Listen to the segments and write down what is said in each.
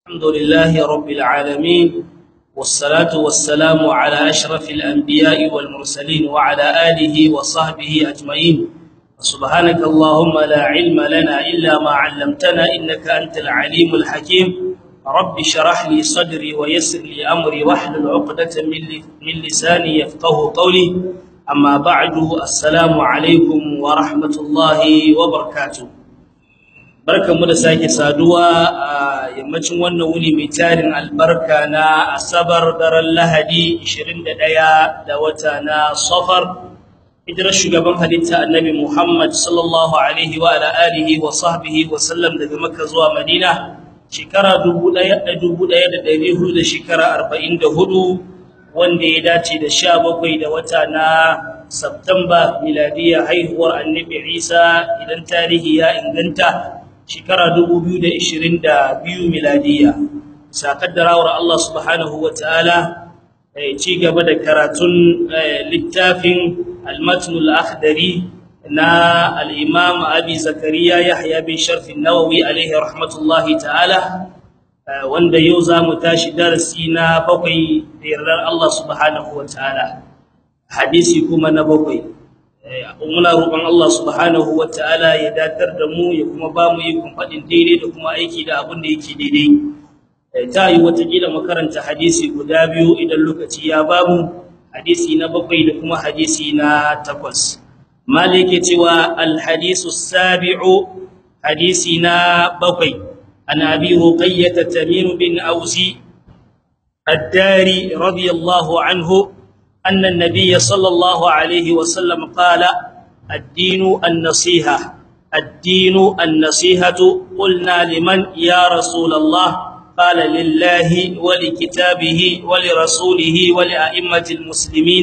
الحمد لله رب العالمين والصلاة والسلام على أشرف الأنبياء والمرسلين وعلى آله وصحبه أجمعين سبحانك اللهم لا علم لنا إلا ما علمتنا إنك أنت العليم الحكيم رب شرح لي صدري ويسر لي أمري واحلل عقدة من لساني يفقه قولي أما بعد السلام عليكم ورحمة الله وبركاته barkanmu da sake saduwa a yammacin wannan wuni mai tarin albarka na asabar daren lahadi 21 da wata na safar hijirar shugaban halitta annabi muhammad sallallahu alaihi wa ala alihi wa sahbihi wa sallam daga makka zuwa madina shekara 1400 da shekara 44 wanda ya dace da 17 da wata na Septemba miladiya haihuwar annabi Isa idan tarihi ya inganta shekara 2022 miladiya sakaddarawar Allah subhanahu wataala ci gaba da karatun littafin al-matn al-akhdari na al-imam abi zakariya yahya bin sharf an-nawawi alayhi rahmatullahi ta'ala wanda yau zamu tashi darasi na bakwai da yardar Allah subhanahu wataala hadisi kuma na bakwai muna roƙon Allah subhanahu wataala ya datar da mu ya kuma ba mu ikon faɗin daidai da kuma aiki da abin da yake daidai ta yi watakila makaranta hadisi guda biyu idan lokaci ya ba mu hadisi na bakwai da kuma hadisi na takwas malike cewa alhadisu sabi'u hadisi na bakwai an abi ruqayyah tamim bin ausi الداري رضي الله عنه أن النبي صلى الله عليه وسلم قال الدين النصيحة الدين النصيحة قلنا لمن يا رسول الله قال لله ولكتابه ولرسوله ولأئمة المسلمين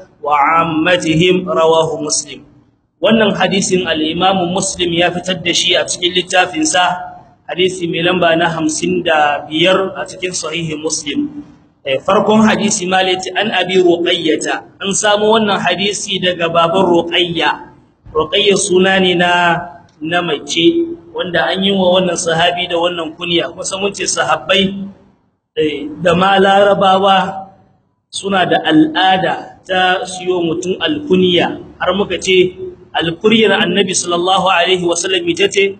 وعامتهم رواه مسلم wannan hadisin al-Imam Muslim ya fitar da shi a cikin littafin sa hadisi mai lamba na 55 a cikin sahihi Muslim farkon hadisi malati an abi ruqayyata an samu wannan hadisi daga baban ruqayya ruqayya suna ne na na mace wanda an yi wa wannan sahabi da wannan kunya kusa mun ce sahabbai da ma larabawa suna da al'ada ta siyo mutum alkunya har muka ce alkuryar annabi sallallahu alaihi wasallam ita ce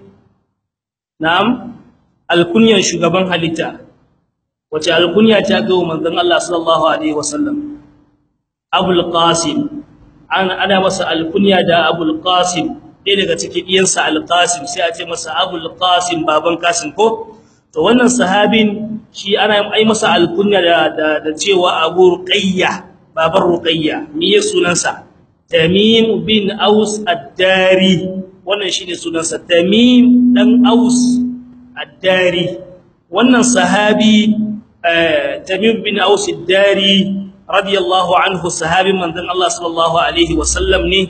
na'am alkunyar shugaban halitta wace alkunya ta ga manzon Allah sallallahu alaihi wasallam Abul Qasim an ana masa alkunya da Abul Qasim dai daga cikin iyansa Al Qasim sai a ce masa Abul Qasim baban Qasim ko to wannan sahabin shi ana ai masa alkunya da da, cewa Abu Ruqayya baban Ruqayya me ya sunansa Tamim bin Aus Ad-Dari wannan shine sunansa Tamim dan Aus Ad-Dari wannan sahabi Tamim bin Aus ad-Dari radiyallahu anhu sahabin manzon Allah sallallahu alaihi wasallam ne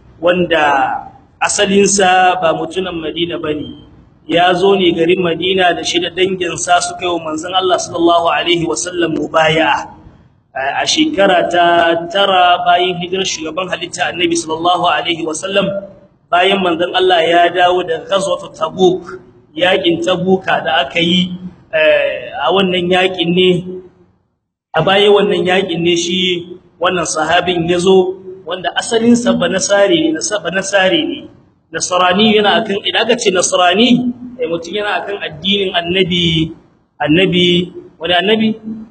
wanda asalin sa ba mutunan Madina bane ya zo ne garin Madina da shi da dangin sa suka yi manzon Allah sallallahu alaihi wasallam mubaya'a a shekara ta tara bayan hijirar shugaban halitta Annabi sallallahu alaihi wasallam bayan manzon Allah ya dawo da ghazwat Tabuk yakin Tabuka da aka yi a wannan yakin ne a baya wannan yakin ne shi wannan sahabin yazo wanda asalin sa banasari ne nasaba nasari ne nasrani yana akan idan aka ce nasrani eh mutun yana akan addinin annabi annabi wani annabi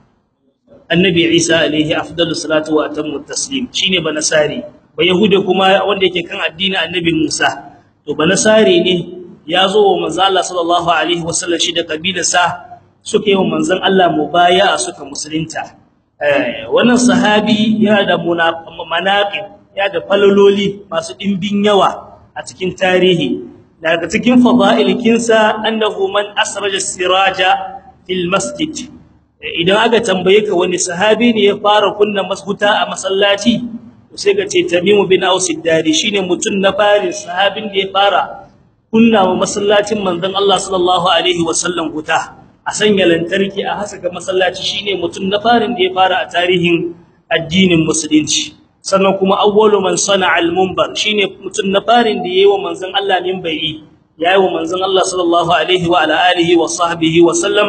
annabi Isa alaihi afdalus salatu wa atammu taslim shine banasari ba yahude kuma wanda yake kan addinin annabi Musa to banasari ne yazo wa manzo Allah sallallahu alaihi wasallam shi da kabilarsa suka yi wa manzon Allah mubaya'a suka musulunta eh wannan sahabi yana da manaqib ya da falololi masu dimbin yawa a cikin tarihi daga cikin fada'ilkinsa annahu man asraja siraja fil masjid idan aka tambaye ka wani sahabi ne ya fara kunna masbuta a masallaci sai ga ce Tamim bin Aus ad-Dari shine mutun na farin sahabin da ya fara kunna wa masallacin manzon Allah sallallahu alaihi wasallam huta a sanya lantarki a hasaka masallaci shine mutum na farin da ya fara a tarihin addinin musulunci sannan kuma awwalu man sana'a al-munbar shine mutum na farin da yayi wa manzon Allah minbari yayi wa manzon Allah sallallahu alaihi wa ala alihi wa sahbihi wa sallam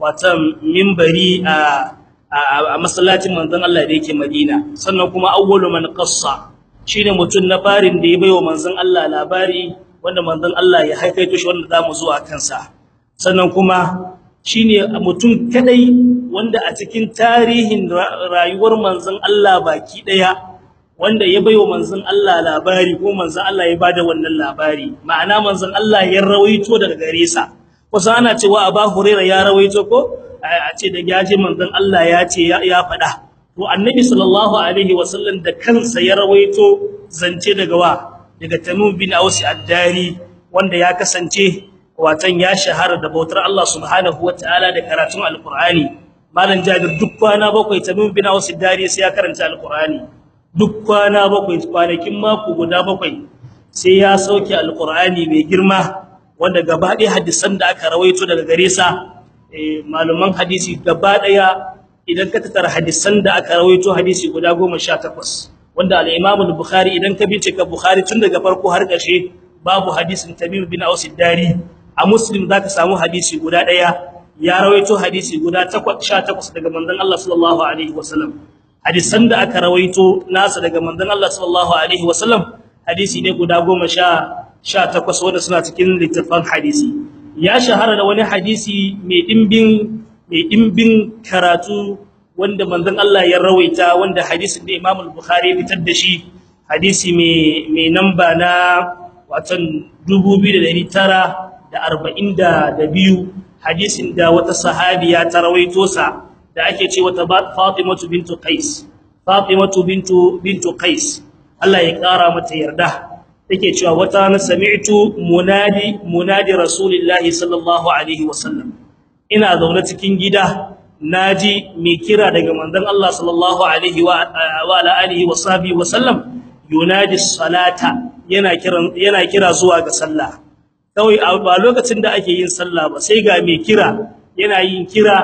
watan minbari a a masallacin manzon Allah da yake Madina sannan kuma awwalu man qassa shine mutun na farin da ya bayo manzon Allah labari wanda manzon Allah ya haikaito shi wanda zamu zuwa kansa sannan kuma shine mutum kadai wanda a cikin tarihin rayuwar manzon Allah baki daya wanda ya bayo manzon Allah labari ko manzon Allah ya bada wannan labari ma'ana manzon Allah ya rawaito daga gare sa kusa ana cewa Abu Hurairah ya rawaito ko a ce da yaje manzon Allah ya ce ya faɗa to annabi sallallahu alaihi wasallam da kansa ya rawaito zance daga wa daga Tamim bin Aus ad-Dari wanda ya kasance watan ya shahara da bautar Allah subhanahu wataala da karatun alqur'ani malam Jabir duk kwana bakwai Tamim bin Aus ad-Dari sai ya karanta alqur'ani duk kwana bakwai kwanakin mako guda bakwai sai ya sauke alqur'ani mai girma wanda gaba ɗaya hadisan da aka rawaito daga gare sa malaman hadisi gaba daya idan ka tattara hadisan da aka rawaito hadisi guda 18 wanda al-Imam al-Bukhari idan ka bincika Bukhari tun daga farko har ƙarshe babu hadisin Tamim bin Aus dari a Muslim zaka samu hadisi guda daya ya rawaito hadisi guda 18 daga manzon Allah sallallahu alaihi wasallam hadisan da aka rawaito nasa daga manzon Allah sallallahu alaihi wasallam hadisi ne guda 10 18 wanda suna cikin littafin hadisi ya shahara da wani hadisi mai dimbin mai dimbin karatu wanda manzon Allah ya rawaita wanda hadisin da Imam al-Bukhari ya fitar da shi hadisi mai mai namba na watan 2942 hadisin da wata sahabiya ta rawaito sa da ake ce wata Fatimatu bintu Qais Fatimatu bintu bintu Qais Allah ya kara mata yarda take cewa wata na sami'tu munadi munadi rasulillahi sallallahu alaihi wasallam ina zaune cikin gida naji mai kira daga manzon Allah sallallahu alaihi wa ala alihi wa sahbihi wasallam yunadi salata yana kiran yana kira zuwa ga sallah kawai a ba lokacin da ake yin sallah ba sai ga mai kira yana yin kira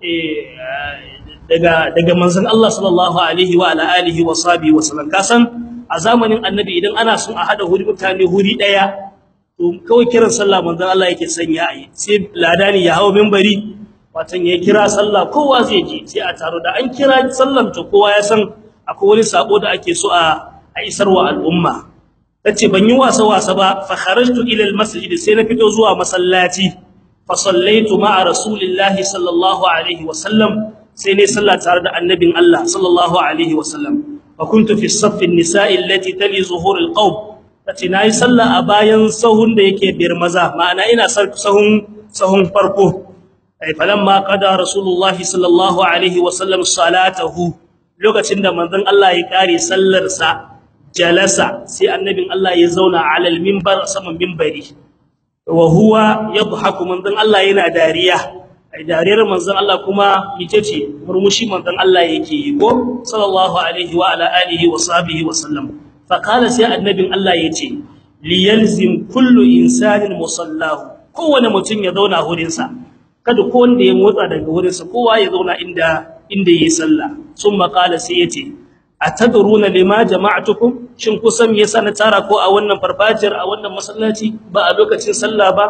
daga daga manzon Allah sallallahu alaihi wa ala alihi wa sahbihi wasallam kasan a zamanin annabi idan ana son a hada huri mutane huri daya to kawai kiran sallah manzon Allah yake sanya yi sai ladani ya hawo minbari watan ya kira sallah kowa zai je sai a taro da an kira sallan to kowa ya san akwai wani sako da ake so a a isarwa al'umma tace ban yi wasa wasa ba fa kharajtu ila almasjid sai na fito zuwa masallaci fa sallaitu ma'a rasulillahi sallallahu alaihi wasallam sai ne sallah tare da annabin Allah sallallahu alaihi wasallam فكنت في الصف النساء التي تلي ظهور القوم tace nayi sallah a bayan sahun da yake biyar maza ma'ana ina sahun sahun farko ai falamma qada rasulullah sallallahu alaihi wasallam salatahu lokacin da manzon Allah ya kare sallar sa jalasa sai annabin Allah ya zauna alal minbar saman minbari wa huwa yadhaku manzon Allah yana dariya ai dariyar manzon Allah kuma yace ce murmushi manzon Allah yake yi ko sallallahu alaihi wa ala alihi wa sahbihi wa sallam fa qala sai annabin Allah yace li yalzim kullu insanin musallahu kowane mutum ya zauna hurin sa kada ko wanda ya motsa daga hurin sa kowa ya zauna inda inda yayi sallah summa qala sai yace atadruna lima jama'atukum shin kusan me yasa na tara ko a wannan farfajiyar a wannan masallaci ba a lokacin sallah ba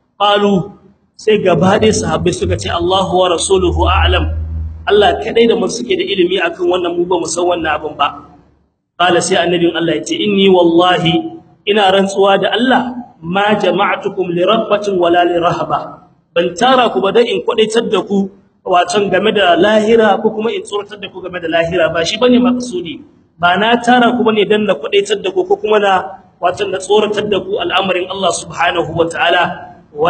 qalu sai gaba ɗaya sahabbai suka ce Allahu wa rasuluhu a'lam Allah kadai da mun suke da ilimi akan wannan mu ba mu san wannan abin ba qala sai annabin Allah ya ce inni wallahi ina rantsuwa da Allah ma jama'atukum li rabbatin wala li rahaba ban tara ku ba dan in kwadaitar da ku wacan game da lahira ko kuma in tsoratar da ku game da lahira ba shi bane maksudi ba na tara ku bane dan na kwadaitar da ku ko kuma na wacan da tsoratar da ku al'amarin Allah subhanahu wataala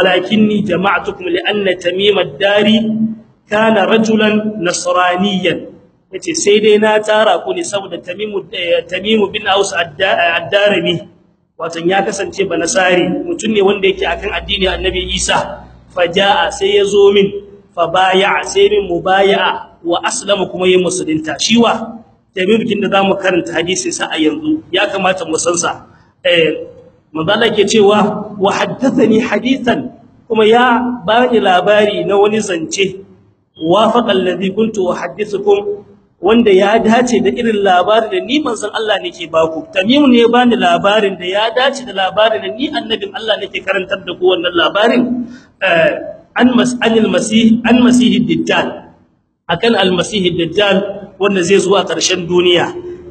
ولكني جمعتكم لأن تميم الداري كان رجلا نصرانيا yace sai dai na tara ku ne saboda tamimu tamimu bin aus ad-darimi wato ya kasance ba nasari mutun ne wanda yake akan addini annabi Isa fajaa sai yazo min fa baya sai min mubaya'a wa aslama kuma yayin musulunta shiwa tamimu kin da zamu karanta hadisin sa a yanzu ya kamata mu san sa eh manzala ke cewa wa haddathani hadithan kuma ya bani labari na wani zance wafaqa alladhi kuntu uhaddithukum wanda ya dace da irin labarin da ni manzon Allah nake baku tamim ne bani labarin da ya dace da labarin da ni annabin Allah nake karantar da ku wannan labarin an mas'anil masih an masih dajjal akan al-masih dajjal wanda zai zuwa ƙarshen duniya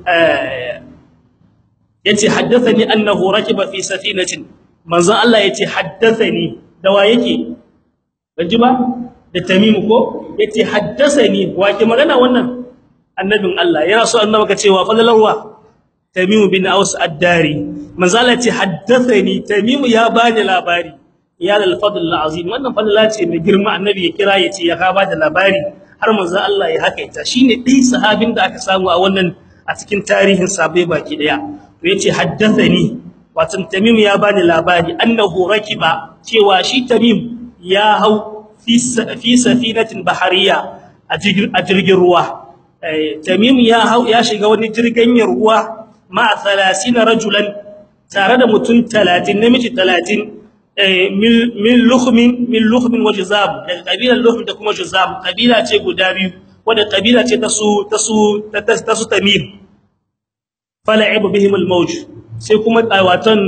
yace haddathani annahu rakiba fi safinatin manzo Allah yace haddathani da wa yake banji ba da tamim ko yace haddathani wa ke magana wannan annabin Allah yana so annabi ka cewa fadalarwa tamim bin aus ad-dari manzo Allah yace haddathani tamim ya bani labari ya lal fadl azim wannan fadla ce mai girma annabi ya kira yace ya ka bada labari har manzo Allah ya hakaita shine dai sahabin da aka samu a wannan a cikin tarihin sabai baki daya to yace haddathani wato tamim ya bani labari annahu rakiba cewa shi tamim ya hau fi fi safinatin bahariya a jirgin ruwa tamim ya hau ya shiga wani jirgin ruwa ma 30 rajulan tare da mutum 30 namiji 30 min lukhmin min lukhmin wa juzab daga kabilar lukhmin da kuma juzab kabila ce guda biyu wanda kabila ce ta su ta su ta su tamim fala'ib bihim al-mawj sai kuma watan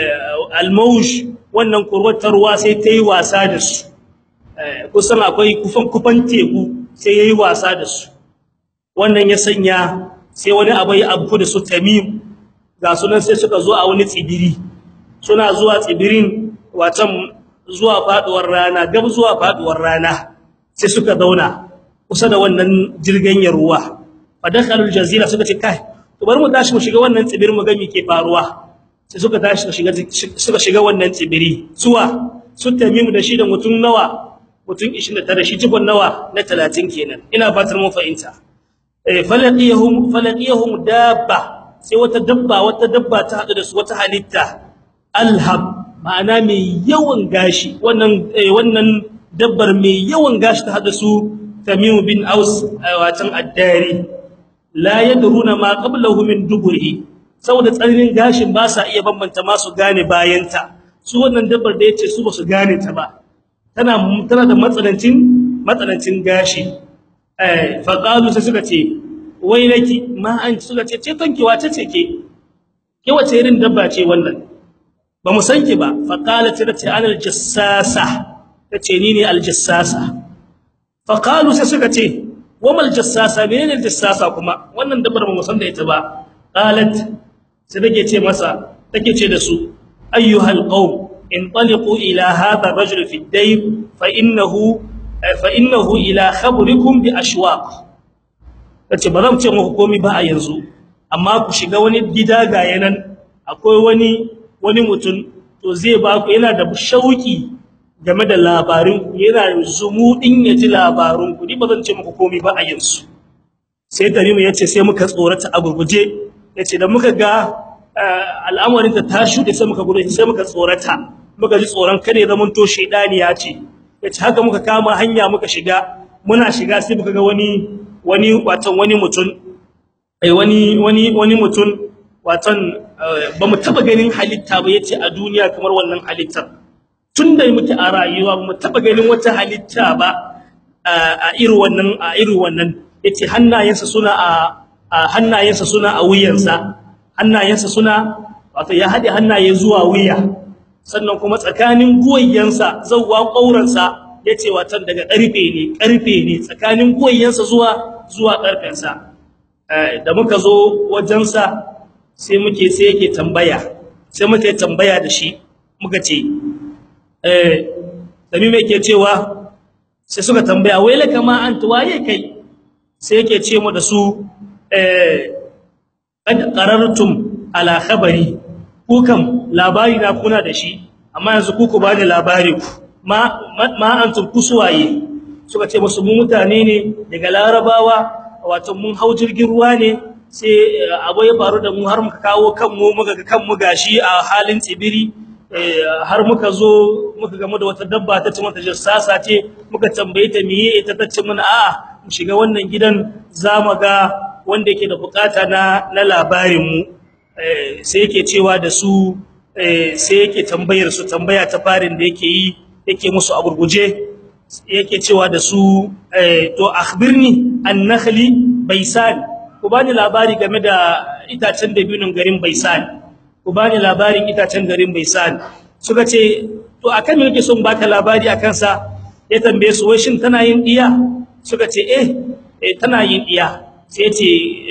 al-mawj wannan kurwatar ruwa sai ta yi wasa da su kusan akwai kufan kufan teku sai yayi wasa da su wannan ya sanya sai wani abu ya abu da su tamim ga sunan sai suka zo a wani tsibiri suna zuwa tsibirin watan zuwa faduwar rana gab zuwa faduwar rana sai suka zauna kusa da wannan jirgin ruwa fadakhalul jazira suka ce kai to bari mu tashi mu shiga wannan tsibirin mu ga me ke faruwa sai suka tashi suka shiga suka shiga wannan tsibiri suwa su tamimu da shi da mutum nawa mutum 29 shi cikon nawa na 30 kenan ina fatar mun fahimta eh falaqiyahum falaqiyahum dabba sai wata dabba wata dabba ta hadu da su wata halitta alhab ma'ana mai yawan gashi wannan wannan dabbar mai yawan gashi ta hadu su tamim bin aus watan addari la yadruna ma qablahu min duburihi saboda tsarinin gashin ba sa iya bambanta masu gane bayanta su wannan dabbar da yace su ba su gane ta ba tana tana da matsanancin matsanancin gashi eh fa qalu sai suka ce wai naki ma an suka ce ce kanki wace ce ke ke wace irin dabba ce wannan ba mu san ki ba fa qalat ce ana aljassasa tace ni ne aljassasa fa qalu sai suka ce wamal jassasa menene aljassasa kuma wannan dabbar ba mu san da ita ba qalat sai take ce masa take ce da su ayyuhal qaum انطلقوا الى هذا الرجل في الدير فانه فانه الى خبركم باشواق tace ba zan ce muku komai ba a yanzu amma ku shiga wani gida ga yanan akwai wani wani mutum to zai ba ku yana da shauki game da labarin ku yana zumudin ya ji labarun ku ni ba zan ce muku komai ba a yanzu sai Tarimu yace sai muka tsorata a gurguje yace da muka ga al'amarin ta ta shude sai muka gudu sai muka tsorata muka ji tsoron kare zaman to shedani ya ce yace haka muka kama hanya muka shiga muna shiga sai muka ga wani wani watan wani mutun ai wani wani wani mutun watan bamu taba ganin halitta ba yace a duniya kamar wannan halittar tunda muke a rayuwa bamu taba ganin wata halitta ba a irin wannan a irin wannan yace hannayensa suna a hannayensa suna a wuyansa hannayensa suna wato ya hade hannaye zuwa wuya sannan kuma tsakanin guwayensa zawwa kauransa yace watan daga karfe ne karfe ne tsakanin guwayensa zuwa zuwa karfensa da muka zo wajensa sai muke sai yake tambaya sai muke tambaya da shi muka ce eh dami me yake cewa sai suka tambaya wai la kama anta waye kai sai yake ce mu da su eh kad qarartum ala khabari ku kam labari na kuna da shi amma yanzu ku ku bani labari ku ma ma antum kusuwaye suka ce musu mu mutane ne daga larabawa wato mun hau jirgin ruwa ne sai abu ya faru da mu har muka kawo kanmu muka ga kanmu gashi a halin tsibiri har muka zo muka gamu da wata dabba ta ce mata jassasa ce muka tambaye ta miye ita ta ce mana a'a mu shiga wannan gidan zamu ga wanda yake da bukata na na labarin mu sai yake cewa da su sai yake tambayar su tambaya ta farin da yake yi yake musu a gurguje yake cewa da su to akhbirni an-nakhli baisan ku bani labari game da itacen dabinin garin baisan ku bani labarin itacen garin baisan suka ce to akan me kake son baka labari akan sa ya tambaye su wai shin tana yin diya suka ce eh eh tana yin diya sai yace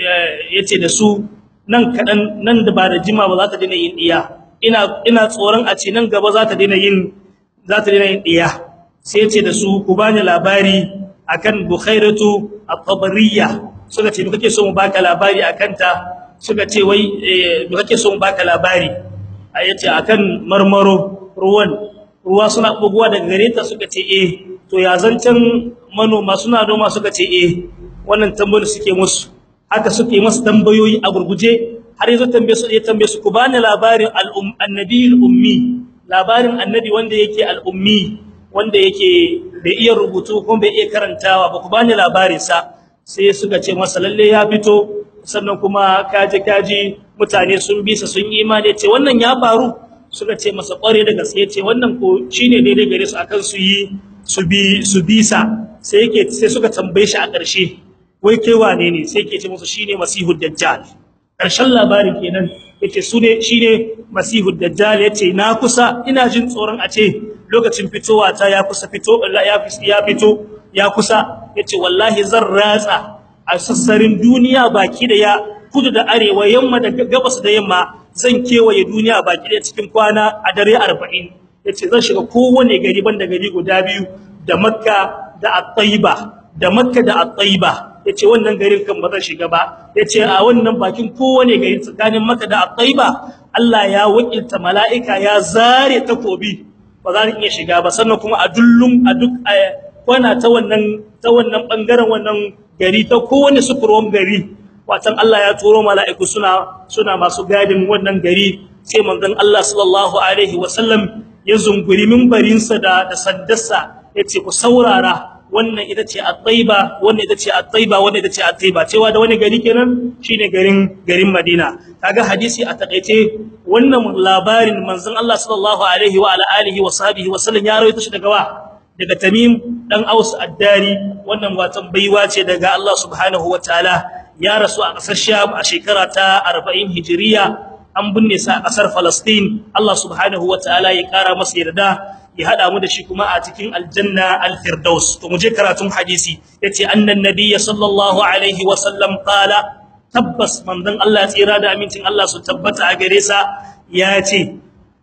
yace da su nan kadan nan da ba da jima ba za ta daina yin diya ina ina tsoron a ce nan gaba za ta daina yin za ta daina yin diya sai yace da su ku bani labari akan bukhairatu at-tabariyya suka ce me kake so mu baka labari akan ta suka ce wai me kake so mu baka labari ayace akan marmaro ruwan ruwa suna buguwa daga gare ta suka ce eh to ya zancan manoma suna noma suka ce eh wannan tambayoyi suke musu haka suke musu tambayoyi a gurguje har yazo tambaye su ya tambaye su ku bani labarin al-um annabiyul ummi labarin annabi wanda yake al-ummi wanda yake bai iya rubutu kuma bai iya karantawa ba ku bani labarin sa sai suka ce masa lalle ya fito sannan kuma kaje kaji mutane sun bisa sun yi imani ce wannan ya faru suka ce masa kware da gaske ce wannan ko shine daidai gare su akan su yi su bi su bisa sai yake sai suka tambaye shi a ƙarshe wai kai wane ne sai yake ce musu shine masihud dajjal ƙarshen labarin kenan yace su ne shine masihud dajjal yace na kusa ina jin tsoron a ce lokacin fitowa ta ya kusa fito ya ya fito ya kusa yace wallahi zan ratsa a sassarin duniya baki da ya kudu da arewa yamma da gabas da yamma zan kewaye duniya baki da cikin kwana a dare 40 yace zan shiga kowane gari banda gari guda biyu da makka da at-taiba da makka da at-taiba yace wannan garin kan ba zan shiga ba yace a wannan bakin kowane gari tsakanin makka da at-taiba Allah ya wakilta mala'ika ya zare takobi ba za ni iya shiga ba sannan kuma a dullum a duk kwana ta wannan ta wannan bangaren wannan gari ta kowane sukurwan gari watan Allah ya turo mala'iku suna suna masu gadin wannan gari sai manzon Allah sallallahu alaihi wasallam ya zunguri minbarinsa da da saddarsa yace ku saurara wannan ita ce at-taiba wannan ita ce at-taiba wannan ita ce at-taiba cewa da wani gari kenan shine garin garin Madina kaga hadisi a takeice wannan labarin manzon Allah sallallahu alaihi wa ala alihi wa sahbihi wasallam ya rawaito shi daga wa daga Tamim dan Aus ad-Dari wannan watan baiwa ce daga Allah subhanahu wataala ya rasu a ƙasar Sham a shekara ta 40 Hijriya an binne sa a ƙasar Palestine Allah subhanahu wataala ya ƙara masa yarda ya hada mu da shi kuma a cikin aljanna al-firdaus to mu je karatun hadisi yace annan nabiyyi sallallahu alaihi wa sallam qala tabbas manzon Allah tsira da amincin Allah su tabbata a gare sa yace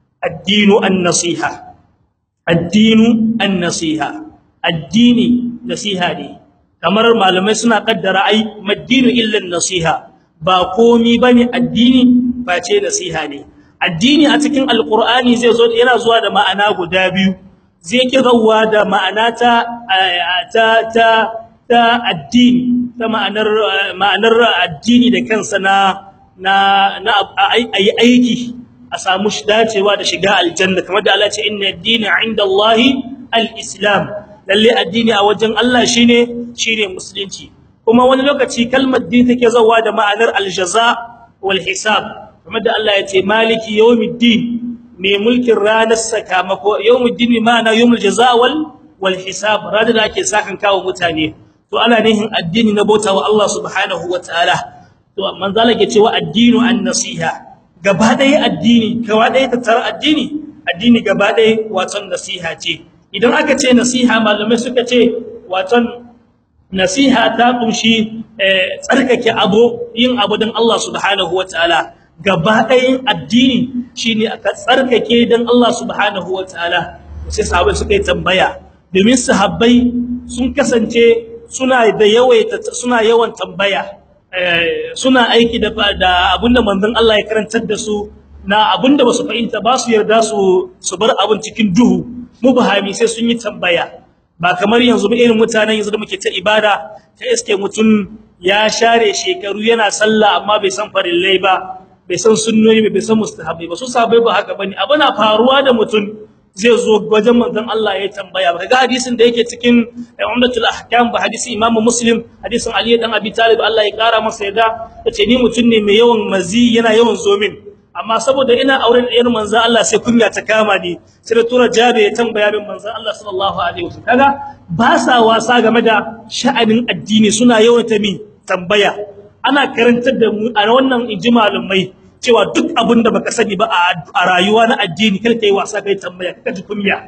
addinu an-nasiha addinu an-nasiha addini nasiha ne kamar malamai suna kaddara ai maddinu illa nasiha ba komi bane addini face nasiha ne addini a cikin alqur'ani zai zo yana zuwa da ma'ana guda biyu zai kirawa da ma'ana ta ta ta ta addini ta ma'anar ma'anar addini da kansa na na na ayi aiki a samu dacewa da shiga aljanna kamar da Allah ya ce inna ad-dina 'inda Allahi al-islam lalle addini a wajen Allah shine shine musulunci kuma wani lokaci kalmar din take zawa da ma'anar aljaza wal hisab kuma da Allah ya ce maliki yawmiddin mai mulkin ranar sakamako yawmiddin ma'ana yawmul jaza wal wal hisab ranar da ake sakan kawo mutane to ana nihin addini na bauta wa Allah subhanahu wataala to manzala ke cewa addinu an-nasiha gaba ɗaya addini gaba ɗaya tattara addini addini gaba ɗaya wato nasiha ce idan aka ce nasiha malamai suka ce waton nasiha ta kunshi tsarkake abu yin abu don Allah subhanahu wataala gaba ɗayan addini shine aka tsarkake don Allah subhanahu wataala sai sahabbai suka yi tambaya domin sahabbai sun kasance suna da yawaita suna yawan tambaya suna aiki da da abinda manzon Allah ya karantar da su na abinda basu fahimta ba su yarda su su bar abin cikin duhu mubahami sai sun yi tambaya ba kamar yanzu irin mutanen yanzu da muke ta ibada ta iske mutun ya share shekaru yana sallah amma bai san farillai ba bai san sunnoni bai san mustahabi ba su sabai ba haka bane abuna faruwa da mutun zai zo wajen manzon Allah ya tambaya ba ga hadisin da yake cikin umdatul ahkam ba hadisi imam muslim hadisin ali dan abi talib Allah ya kara masa yada yace ni mutun ne mai yawan mazi yana yawan zomin amma saboda ina auren ɗayar manzon Allah sai kunya ta kama ni sai da tura jabe ya tambaya min manzon Allah sallallahu alaihi wasallam kaga ba sa wasa game da sha'anin addini suna yawan ta mi tambaya ana karantar da mu a wannan ijmalumai cewa duk abin da baka sani ba a rayuwa na addini kar kai wasa kai tambaya kaka ji kunya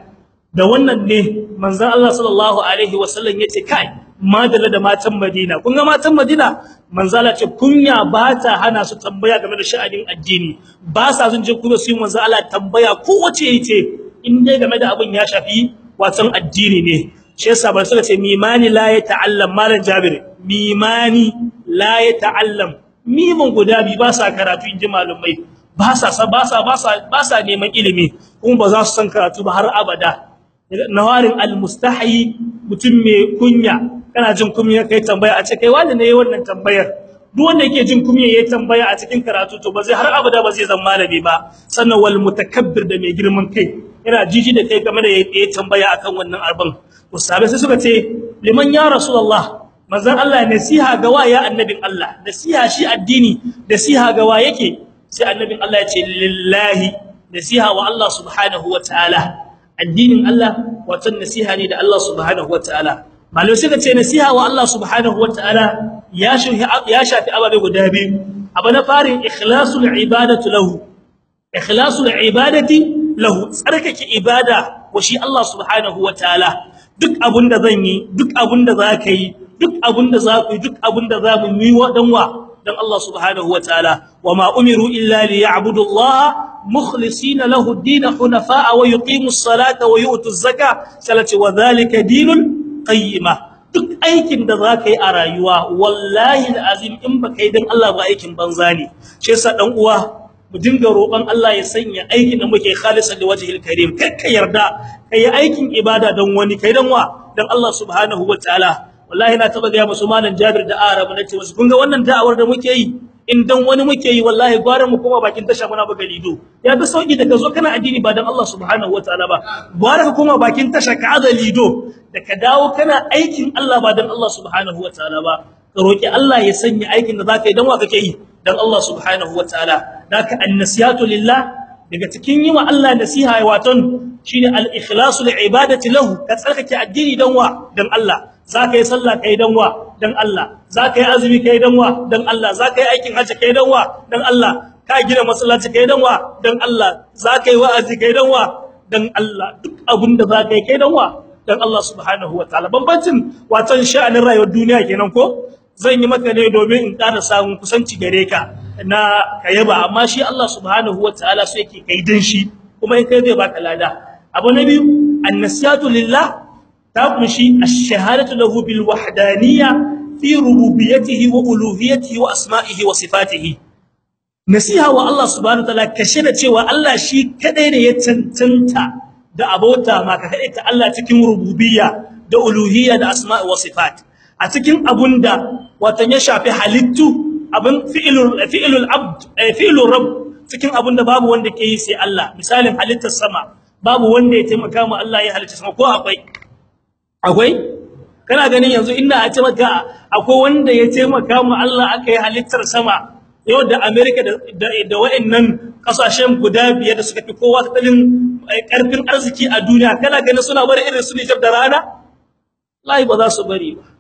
da wannan ne manzon Allah sallallahu alaihi wasallam yace kai madalla da matan Madina kun ga matan Madina manzon Allah ce kunya ba ta hana su tambaya game da sha'anin addini ba sa sun je kuma su yi manzon Allah tambaya ko wace yace in dai game da abin ya shafi watan addini ne shi yasa ba suka ce mimani la ya ta'allam malan Jabir mimani la ya ta'allam mimun guda bi ba sa karatu inji malumai ba sa ba sa ba sa ba sa neman ilimi kuma ba za su san karatu ba har abada nawarin almustahi mutum mai kunya kana jin kunya kai tambaya a ce kai wanda ne wannan tambayar duk wanda yake jin kunya yayin tambaya a cikin karatu to ba zai har abada ba zai zama malami ba sannan wal mutakabbir da mai girman kai yana jiji da kai game da yayin tambaya akan wannan arbin to sabai sai suka ce liman ya rasulullah manzon Allah nasiha ga waya annabin Allah nasiha shi addini nasiha ga wa yake sai annabin Allah ya ce lillahi nasiha wa Allah subhanahu wataala addinin Allah wato nasiha ne da Allah subhanahu wataala malai suka ce nasiha wa Allah subhanahu wataala ya shafi ya shafi ababe guda biyu abu na farin ikhlasul ibadatu lahu ikhlasul ibadati lahu tsarkake ibada wa shi Allah subhanahu wataala duk abunda zan yi duk abunda zaka yi duk abunda za ku yi duk abunda za mu yi wa dan wa dan Allah subhanahu wataala wama umiru illa liya'budu Allah mukhlisina lahu ad-din hunafa'a wa yuqimus salata wa yu'tuz zakata salati wa dhalika dinul qayyima duk aikin da zaka yi a rayuwa wallahi alazim in baka yi dan Allah ba aikin banza ne shi yasa dan uwa mu dinga roƙon Allah ya sanya aikin da muke khalisan da wajhil karim kakka yarda kai aikin ibada dan wani kai dan wa dan Allah subhanahu wataala wallahi na taba ga musu malan Jabir da Arab nace musu kun ga wannan da'awar da muke yi in dan wani muke yi wallahi gwara mu koma bakin tasha muna buga lido ya fi sauki daga zo kana addini ba dan Allah subhanahu wataala ba gwara ka koma bakin tasha ka aza lido da ka dawo kana aikin Allah ba dan Allah subhanahu wataala ba ka roki Allah ya sanya aikin da zaka yi dan wa kake yi dan Allah subhanahu wataala daka annasiyatu lillah daga cikin yi wa Allah nasiha waton shine al-ikhlasu li'ibadati lahu ka tsarkake addini dan wa dan Allah zaka yi sallah kai dan wa dan Allah zaka yi azumi kai dan wa dan Allah zaka yi aikin hajji kai dan wa dan Allah ka gina masallaci kai dan wa dan Allah zaka yi wa'azi kai dan wa dan Allah duk abinda zaka yi kai dan wa dan Allah subhanahu wataala bambancin waton sha'anin rayuwar duniya kenan ko zan yi maka ne domin in ƙara samun kusanci gare ka na kayaba amma shi Allah subhanahu wataala so yake kai dan shi kuma in kai zai baka lada abu na biyu annasiyatu lillah ta kunshi ash-shahadatu lahu bil wahdaniyya fi rububiyyatihi wa uluhiyyatihi wa asma'ihi wa sifatihi nasiha wa Allah subhanahu wataala kashe da cewa Allah shi kadai ne ya cancanta da abota ma ka kadai ta Allah cikin rububiyya da uluhiyya da asma'i wa sifat a cikin abunda wato ya shafi halittu abin fi'ilul fi'ilul abd fi'ilur rabb cikin abunda babu wanda ke yi sai Allah misalin halittar sama babu wanda ya taimaka mu Allah ya halitta sama ko akwai akwai kana ganin yanzu inda a ce maka akwai wanda ya taimaka mu Allah aka yi halittar sama yau da America da da wayannan kasashen guda biyar da suka fi kowa tattalin karfin arziki a duniya kana ganin suna bari irin su Niger da rana lai ba za su bari ba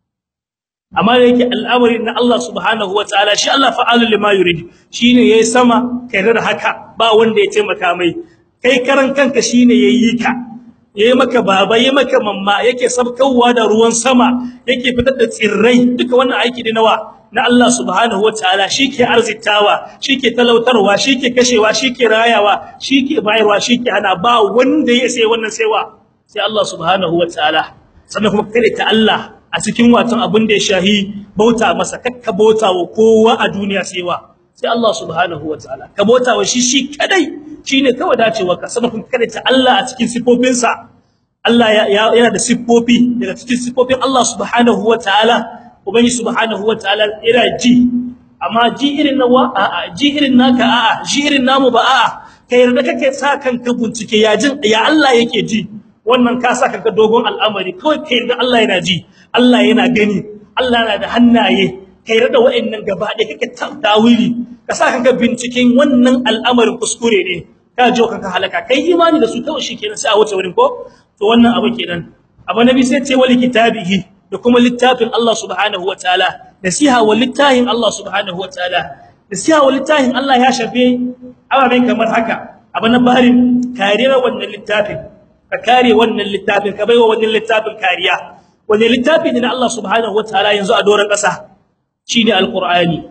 amma da yake al'amari na Allah subhanahu wataala shi Allah fa'alul lima yurid shine yayi sama kai da haka ba wanda ya taimaka mai kai karan kanka shine yayi ka yayi maka baba yayi maka mamma yake sabkawa da ruwan sama yake fitar da tsirrai duka wannan aiki ne nawa na Allah subhanahu wataala shike arzitawa shike talautarwa shike kashewa shike rayawa shike bayarwa shike hana ba wanda ya sai wannan saiwa sai Allah subhanahu wataala sannan kuma kare ta Allah a cikin watan abin da ya shahi bauta masa kakka bauta wa kowa a duniya saiwa sai Allah subhanahu wataala ka bauta wa shi shi kadai shine kawai dacewa ka sannan kuma kare ta Allah a cikin sifofinsa Allah yana da siffofi daga cikin siffofin Allah subhanahu wataala ubangi subhanahu wataala ira ji amma ji irin nawa a'a ji irin naka a'a ji irin namu ba a'a kai yarda kake sa kanka bincike ya jin ya Allah yake ji wannan ka sa kanka dogon al'amari kawai kai yarda Allah yana ji Allah yana gani Allah yana da hannaye kai yarda wa'annan gaba da kake tawili ka sa kanka binciken wannan al'amarin kuskure ne ka jo kanka halaka kai imani da su kawai shikenan sai a wuce wurin ko to wannan abu kenan abu nabi sai ce wali kitabihi da kuma littafin Allah subhanahu wataala nasiha wa littafin Allah subhanahu wataala nasiha wa littafin Allah ya shafe ababen kamar haka abu na barin karira wannan littafin ka kare wannan littafin ka baiwa wannan littafin kariya wannan littafi ne na Allah subhanahu wataala yanzu a doran kasa shine alqur'ani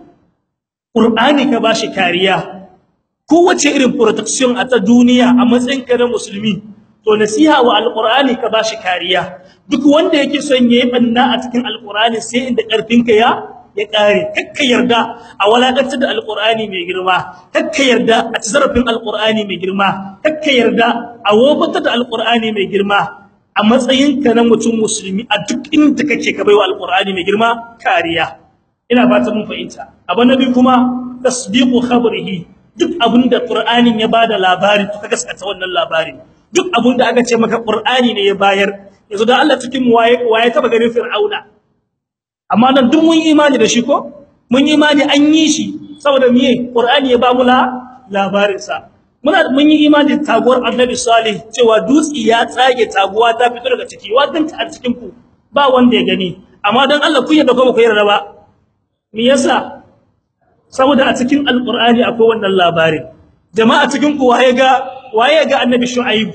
qur'ani ka bashi kariya kowace irin protection a ta duniya a matsayin ka na musulmi to nasiha wa alqur'ani ka bashi kariya duk wanda yake son yayi banna a cikin alqur'ani sai inda karfin ka ya ya kare kakka yarda a walakantar da alqur'ani mai girma kakka yarda a tsarafin alqur'ani mai girma kakka yarda a wofatar da alqur'ani mai girma a matsayin ka na mutum musulmi a duk inda kake ka baiwa alqur'ani mai girma kariya ina fata mun fahimta abu nabi kuma tasdiqu khabrihi duk abinda qur'anin ya bada labari to ka gaskata wannan labarin duk abinda aka ce maka qur'ani ne ya bayar yanzu da Allah cikin waye waye taba ganin fir'auna amma nan duk mun imani da shi ko mun imani an yi shi saboda miye qur'ani ya ba mu labarin sa muna mun yi imani taguwar annabi salih cewa dutsi ya tsage taguwa ta fito daga ciki wadan ta a cikin ku ba wanda ya gani amma dan Allah kun yarda ko ba ku yarda ba me yasa saboda a cikin alqur'ani akwai wannan labarin jama'a cikin ku waye ga waye ga annabi shu'aib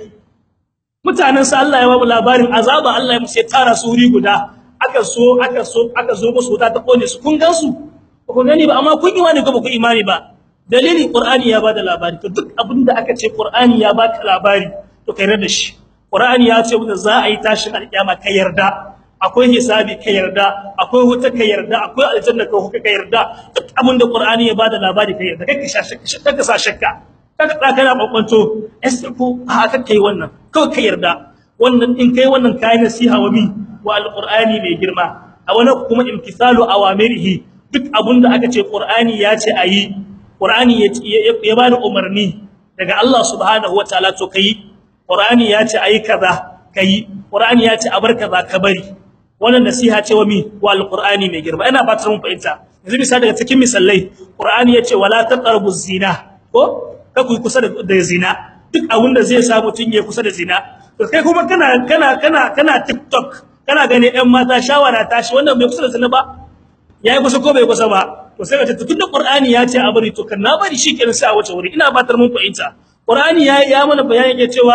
mutanen sa Allah ya ba mu labarin azaba Allah ya musu tara su wuri guda aka so aka so aka zo musu wuta ta kone su kun gansu ba ku gani ba amma kun imani ko ba ku imani ba dalili qur'ani ya bada labari to duk abinda aka ce qur'ani ya baka labari to kai da shi qur'ani ya ce wanda za a yi tashin alkiyama kai yarda akwai hisabi kai yarda akwai wuta kai yarda akwai aljanna kai kai yarda duk abinda qur'ani ya bada labari kai yarda kai ka shakka ka sa shakka kaga da kana kwakwanto ko haka kai wannan kawai kai yarda wannan in kai wannan kai nasiha wa mi wa alqur'ani mai girma a wani kuma imtisalu awamirihi duk abinda aka ce qur'ani ya ce ayi qur'ani ya bani umarni daga Allah subhanahu wataala to kai qur'ani ya ce ayi kaza kai qur'ani ya ce a bar kaza ka bari wannan nasiha ce wa mi wa alqur'ani mai girma ina ba ta mun fahimta yanzu misali daga cikin misalai qur'ani ya ce wala taqrabu zina ko ka ku kusa da zina duk abinda zai sa mutun ya kusa da zina to kai kuma kana kana kana kana tiktok kana gane ɗan mata shawara tashi wannan bai kusa da zina ba yayi kusa ko bai kusa ba to sai ka ce tunda qur'ani ya ce a bari to kan na bari shikenan sai a wace wuri ina batar mun fahimta qur'ani ya ya mana bayani yake cewa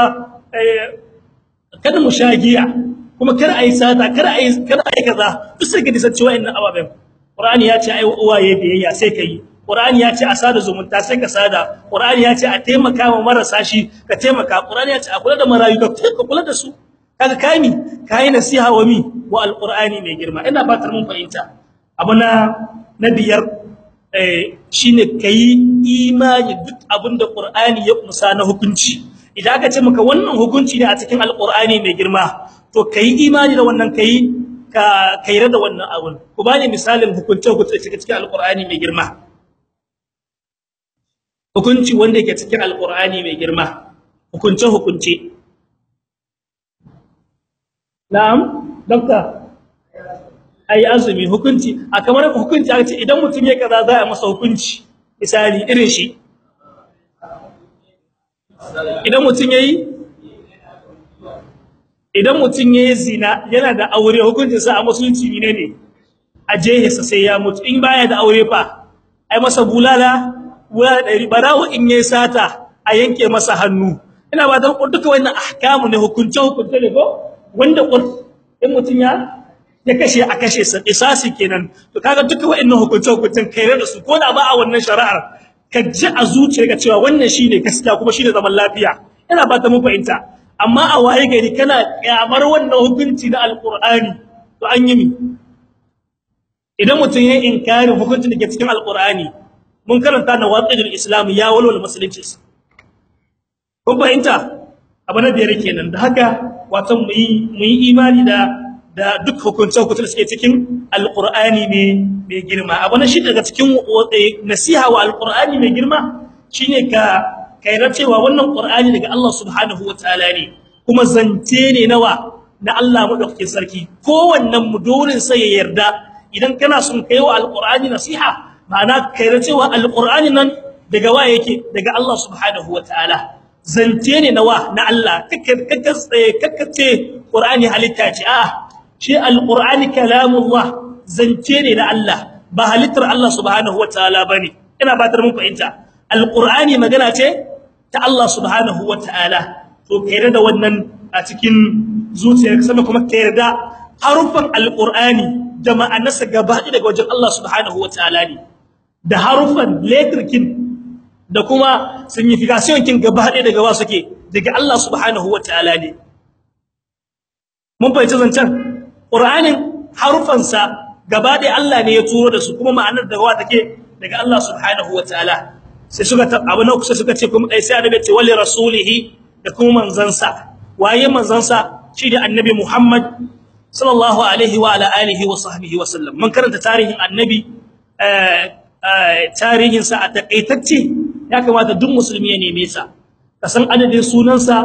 kada mu shagiya kuma kar ayi sata kar ayi kar ayi kaza duk sai ka disa cewa inna ababen qur'ani ya ce ai uwaye biyayya sai kai qur'ani ya ce a sada zumunta sai ka sada qur'ani ya ce a taimaka wa marasa shi ka taimaka qur'ani ya ce a kula da marayu ka kula da su kaga kai mi kai nasiha wa mi wa alqur'ani mai girma ina batar mun fahimta abuna na biyar eh shine kai imani duk abinda qur'ani ya kumsa na hukunci idan aka ce maka wannan hukunci ne a cikin alqur'ani mai girma to kai imani da wannan kai ka kaira da wannan abun ku bani misalin hukunce hukunce cikin alqur'ani mai girma hukunci wanda yake cikin alqur'ani mai girma hukunce hukunce na'am dokta ai azumi hukunci a kamar hukunci aka ce idan mutum ya kaza za a masa hukunci misali irin shi idan mutum yayi idan mutum yayi zina yana da aure hukuncin sa a musulunci ne ne a jehesa sai ya mutu in baya da aure fa ai masa bulala wala dari barawo in yayi sata a yanke masa hannu ina ba da duka wannan ahkamu ne hukunce hukunce ne ko wanda in mutun ya ya kashe a kashe sa isasi kenan to kaga duka wa'annan hukunce hukuncin kai da su ko da ba a wannan shari'ar ka ji a zuciyarka cewa wannan shine gaskiya kuma shine zaman lafiya ina ba ta mun fahimta amma a waye gari kana kyamar wannan hukunci na alqur'ani to an yi mi idan mutun ya inkari hukuncin da ke cikin alqur'ani mun karanta na waqidul islam ya walwal musulunci kun fahimta abu na biyar kenan da haka wato mu yi mu yi imani da da duk hukunce hukunce da suke cikin alqur'ani ne mai girma abu na shi daga cikin nasiha wa alqur'ani mai girma shine ka kaira cewa wannan qur'ani daga Allah subhanahu wataala ne kuma zance ne nawa na Allah madaukakin sarki kowannen mu dole sai ya yarda idan kana son kaiwa alqur'ani nasiha ma'ana kaira cewa alqur'ani nan daga wa yake daga Allah subhanahu wataala zance ne nawa na Allah kakkace qur'ani halitta ce a shi alqur'ani kalamullah zance ne na Allah ba halittar Allah subhanahu wataala bane ina batar mun fahimta alqur'ani magana ce ta Allah subhanahu wataala to ka yarda da wannan a cikin zuciyarka sannan kuma ka yarda harufan alqur'ani da ma'anarsa gaba daga wajen Allah subhanahu wataala ne da harufan letrkin da kuma signification kin gaba daga wa suke daga Allah subhanahu wataala ne mun fahimci zancen qur'anin harufansa gaba ɗaya Allah ne ya turo da su kuma ma'anar da wa take daga Allah subhanahu wataala sai suka abu na kusa suka ce kuma sai annabi ce wali rasulihi da kuma manzansa waye manzansa shi da annabi Muhammad sallallahu alaihi wa ala alihi wa sahbihi wa sallam mun karanta tarihin annabi tarihin sa a takaitacce ya kamata duk musulmi ya neme sa ka san adadin sunansa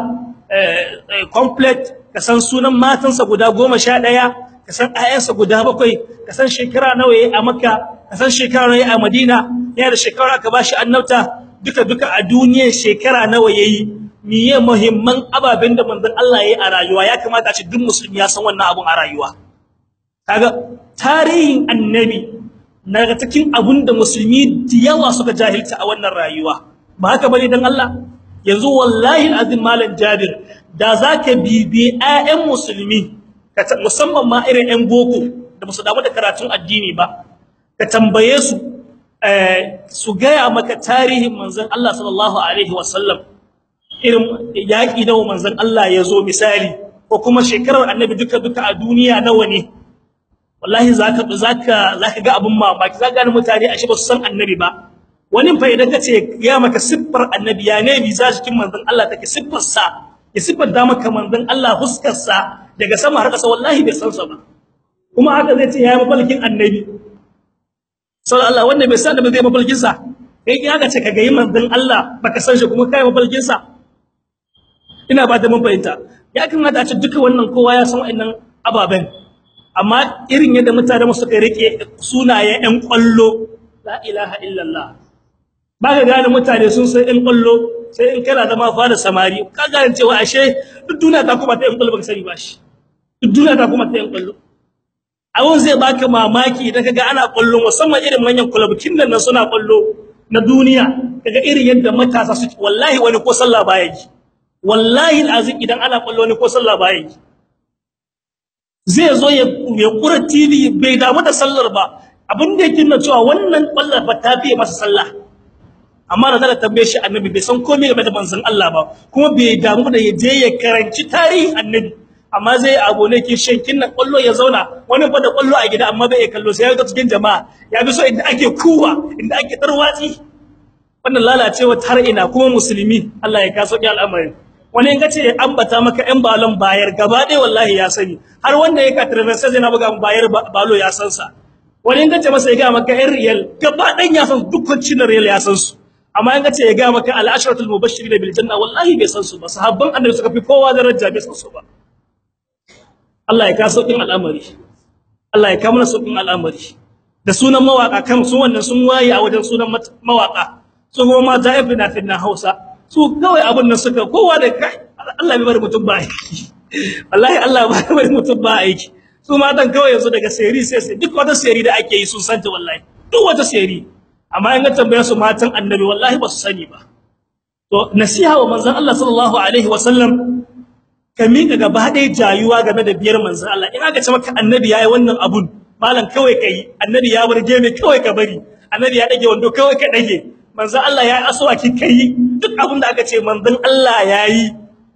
complete ka san sunan matansa guda 11 ka san ayyansa guda 7 ka san shekara nawa yayi a Makka ka san shekara nawa yayi a Madina yana da shekara aka bashi annabta duka duka a duniyar shekara nawa yayi miye muhimman ababen da manzon Allah yayi a rayuwa ya kamata a ce duk musulmi ya san wannan abun a rayuwa kaga tarihin annabi naga cikin abun da musulmi da yawa suka jahilta a wannan rayuwa ba haka bane dan Allah yanzu wallahi azim malam Jabir da zaka bibi ayyan musulmi musamman ma irin ƴan boko da musu damu da karatun addini ba ka tambaye su eh su gaya maka tarihin manzon Allah sallallahu alaihi wasallam irin yaki da manzon Allah ya zo misali ko kuma shekarar annabi duka duka a duniya nawa ne wallahi zaka zaka zaka ga abun mamaki zaka ga mutane ashe ba su san annabi ba wani fa idan kace ya maka siffar annabi ya ne bi za cikin manzon Allah take siffar sa ya siffar da maka manzon Allah huskar sa daga sama har kasa wallahi bai san sa ba kuma haka zai ce ya mafalkin annabi sallallahu Allah wanda bai san da bai mafalkin sa kai ki haka ce ka ga manzon Allah baka san shi kuma kai mafalkin sa ina ba da mun fahimta ya kamata a ce duka wannan kowa ya san wa'annan ababen amma irin yadda mutane mu suka rike sunaye ɗan kwallo la ilaha illallah baka gane mutane sun san ɗan kwallo sai in kana zama fara samari ka gane cewa ashe duk duniya ta kuma ta ɗan kwallo baka sani ba shi duk duniya ta kuma ta ɗan kwallo abun zai baka mamaki idan kaga ana kwallo musamman irin manyan kulabukin nan suna kwallo na duniya kaga irin yadda matasa suke wallahi wani ko sallah baya yi wallahi alazim idan ana kwallo wani ko sallah baya yi zai zo ya ya kura TV bai damu da sallar ba abin da yake nuna cewa wannan kwallar ba ta fiye masa sallah amma da zaka tambaye shi annabi bai san komai game da manzon Allah ba kuma bai damu da ya je ya karanci tarihin annabi amma zai abu ne ke shankin nan kwallo ya zauna wani fa da kwallo a gida amma bai kallo sai ya ga cikin jama'a ya bi so inda ake kuwa inda ake tarwatsi wannan lalacewa har ina kuma musulmi Allah ya kaso ki al'amarin wani in kace ambata maka ɗan balon bayar gaba ɗaya wallahi ya sani har wanda ya katarbe sai yana buga bayar balo ya san sa wani in kace masa ya ga maka ɗan riyal gaba ɗan ya san dukkan cin riyal ya san su amma in kace ya ga maka al-ashratul mubashirin bil janna wallahi bai san su ba sahabban annabi suka fi kowa daraja bai san su ba Allah ya kaso din al'amari Allah ya kawo mana saukin al'amari da sunan mawaka kan su wannan sun waye a wajen sunan mawaka su kuma mata ibn na Hausa su kawai abun nan suka kowa da kai Allah bai bari mutum ba aiki wallahi Allah bai bari mutum ba aiki su matan kawai yanzu daga seri sai sai duk wata seri da ake yi sun santa wallahi duk wata seri amma in ga tambaya su matan annabi wallahi ba su sani ba to nasiha wa manzon Allah sallallahu alaihi wasallam ka mika gaba ɗaya jayuwa game da biyar manzon Allah in aka ce maka annabi yayi wannan abun malam kawai kai annabi ya burge mai kawai ka bari annabi ya dage wando kawai ka dage manzon Allah yayi aswaki kai duk abin da aka ce manzon Allah yayi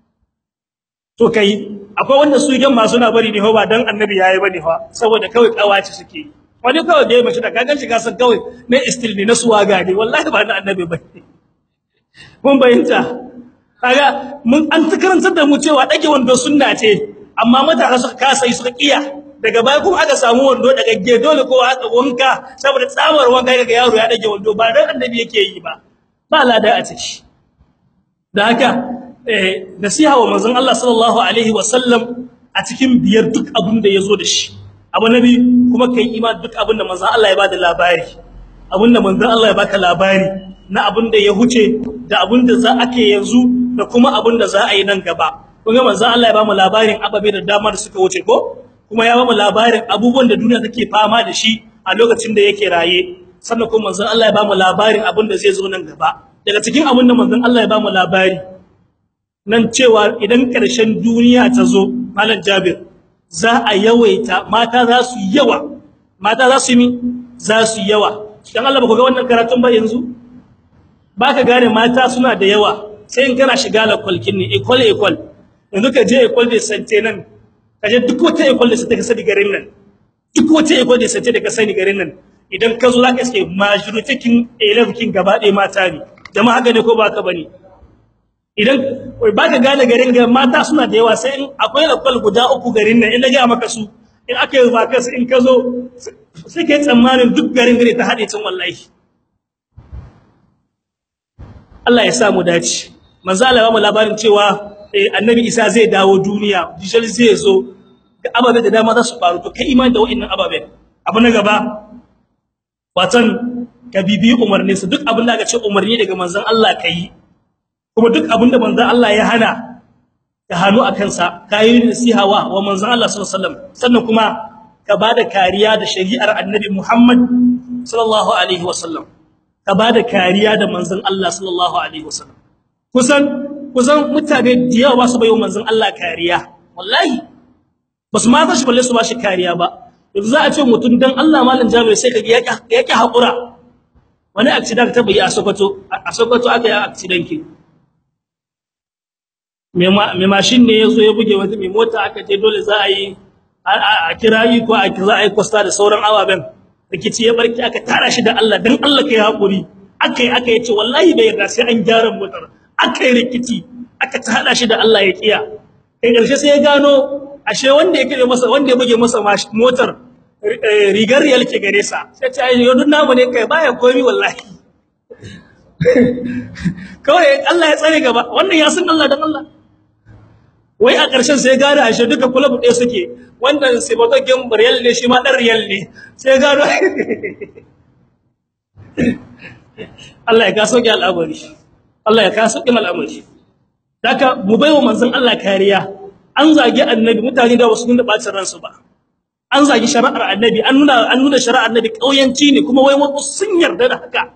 to kai akwai wanda su idan ma suna bari ne ho ba dan annabi yayi bane fa saboda kawai kawaci suke wani kawai da mace da kagan shi kasan kawai ne istil ne na suwaga ne wallahi ba na annabi bane mun bayyanta kaga mun an karantar da mu cewa dage wando sunna ce amma matasa suka kasa yi suka kiya daga baya kuma aka samu wando daga ge dole kowa aka wanka saboda tsawar wanka ga yaro ya dage wando ba dan annabi yake yi ba ba lada a ciki da haka eh nasiha wa manzon Allah sallallahu alaihi wasallam a cikin biyar duk abin da yazo da shi abu nabi kuma kai imani duk abin da manzon Allah ya bada labari abin da manzon Allah ya baka labari na abin da ya huce da abin da za ake yanzu da kuma abin da za a yi nan gaba kuma manzon Allah ya bamu labarin ababe da dama da suka wuce ko kuma ya bamu labarin abubuwan da duniya take fama da shi a lokacin da yake raye sannan kuma manzon Allah ya bamu labarin abin da zai zo nan gaba daga cikin abin da manzon Allah ya bamu labari nan cewa idan ƙarshen duniya ta zo malam Jabir za a yawaita mata za su yawa mata za su yi za su yawa dan Allah ba ku ga wannan karatun ba yanzu baka gane mata suna da yawa sai in kana shiga la kwalkin ne equal equal yanzu ka je equal da sante nan ka je duk wata equal da sante ka sani garin nan duk wata equal da sante da ka sani garin nan idan ka zo zaka iske majority kin 11 kin gaba ɗaya mata ne jama'a haka ne ko ba ka bane idan baka gane garin ga mata suna da yawa sai in akwai lakwal guda uku garin nan in na ga maka su in aka yi baka su in ka zo sai kai tsammanin duk garin gare ta hade cin wallahi Allah ya sa mu dace manzo Allah ya mu labarin cewa annabi Isa zai dawo duniya dijal zai zo ga ababe da dama za su faru to kai imani da wa'annan ababe abu na gaba watan ka bibi umarnin su duk abin da aka ce umarni daga manzon Allah kai kuma duk abin da manzon Allah ya hana ka hanu akan sa kai nasiha wa wa manzon Allah sallallahu alaihi wasallam sannan kuma ka bada kariya da shari'ar annabi Muhammad sallallahu alaihi wasallam ka bada kariya da manzon Allah sallallahu alaihi wasallam kusan kusan mutane da yawa ba su bayo manzon Allah kariya wallahi basu ma tashi balle su ba shi kariya ba yanzu za a ce mutum dan Allah malam Jabir sai kaga yaki yaki hakura wani accident ta bayi a Sokoto a Sokoto aka yi accident ki me mashin ne yazo ya buge wata mai mota aka je dole za a yi a kirayi ko a za a yi kosta da sauran awaben rikici ya barki aka tara shi da Allah dan Allah kai hakuri akai aka yace wallahi bai yarda sai an gyara motar akai rikici aka tada shi da Allah ya kiya kai karshe sai ya gano ashe wanda ya kire masa wanda ya buge masa motar rigar riyal ke gare sa sai ta yi yodun namu ne kai baya komi wallahi kawai Allah ya tsare gaba wannan ya san Allah dan Allah wai a ƙarshen sai gane ashe duka club ɗaya suke wannan sibotogin riyal ne shi ma dan riyal ne sai gano Allah ya ka sauke al'amari Allah ya ka sauke al'amari daka mu baiwa manzon Allah kariya an zagi annabi mutane da wasu nuna bacin ransu ba an zagi shari'ar annabi an nuna an nuna shari'ar annabi kauyanci ne kuma wai wasu sun yarda da haka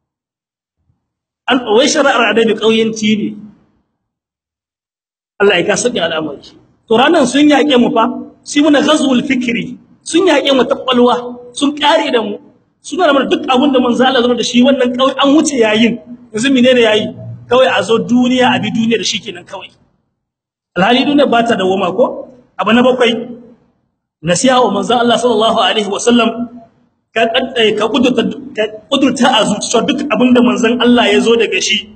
an wai shari'ar annabi kauyanci ne Allah ya ka sauke al'amari to ranan sun yake mu fa shi muna ghazwul fikri sun yake mu takwalwa sun kare da mu suna da duk abin da manzo Allah zama da shi wannan kawai an wuce yayin yanzu menene yayi kawai a zo duniya a bi duniya da shi kenan kawai alhali duniya ba ta dawoma ko abu na bakwai nasiha wa manzo Allah sallallahu alaihi wasallam ka kaddai ka kudurta ka kudurta a zuciya duk abin da manzon Allah ya zo daga shi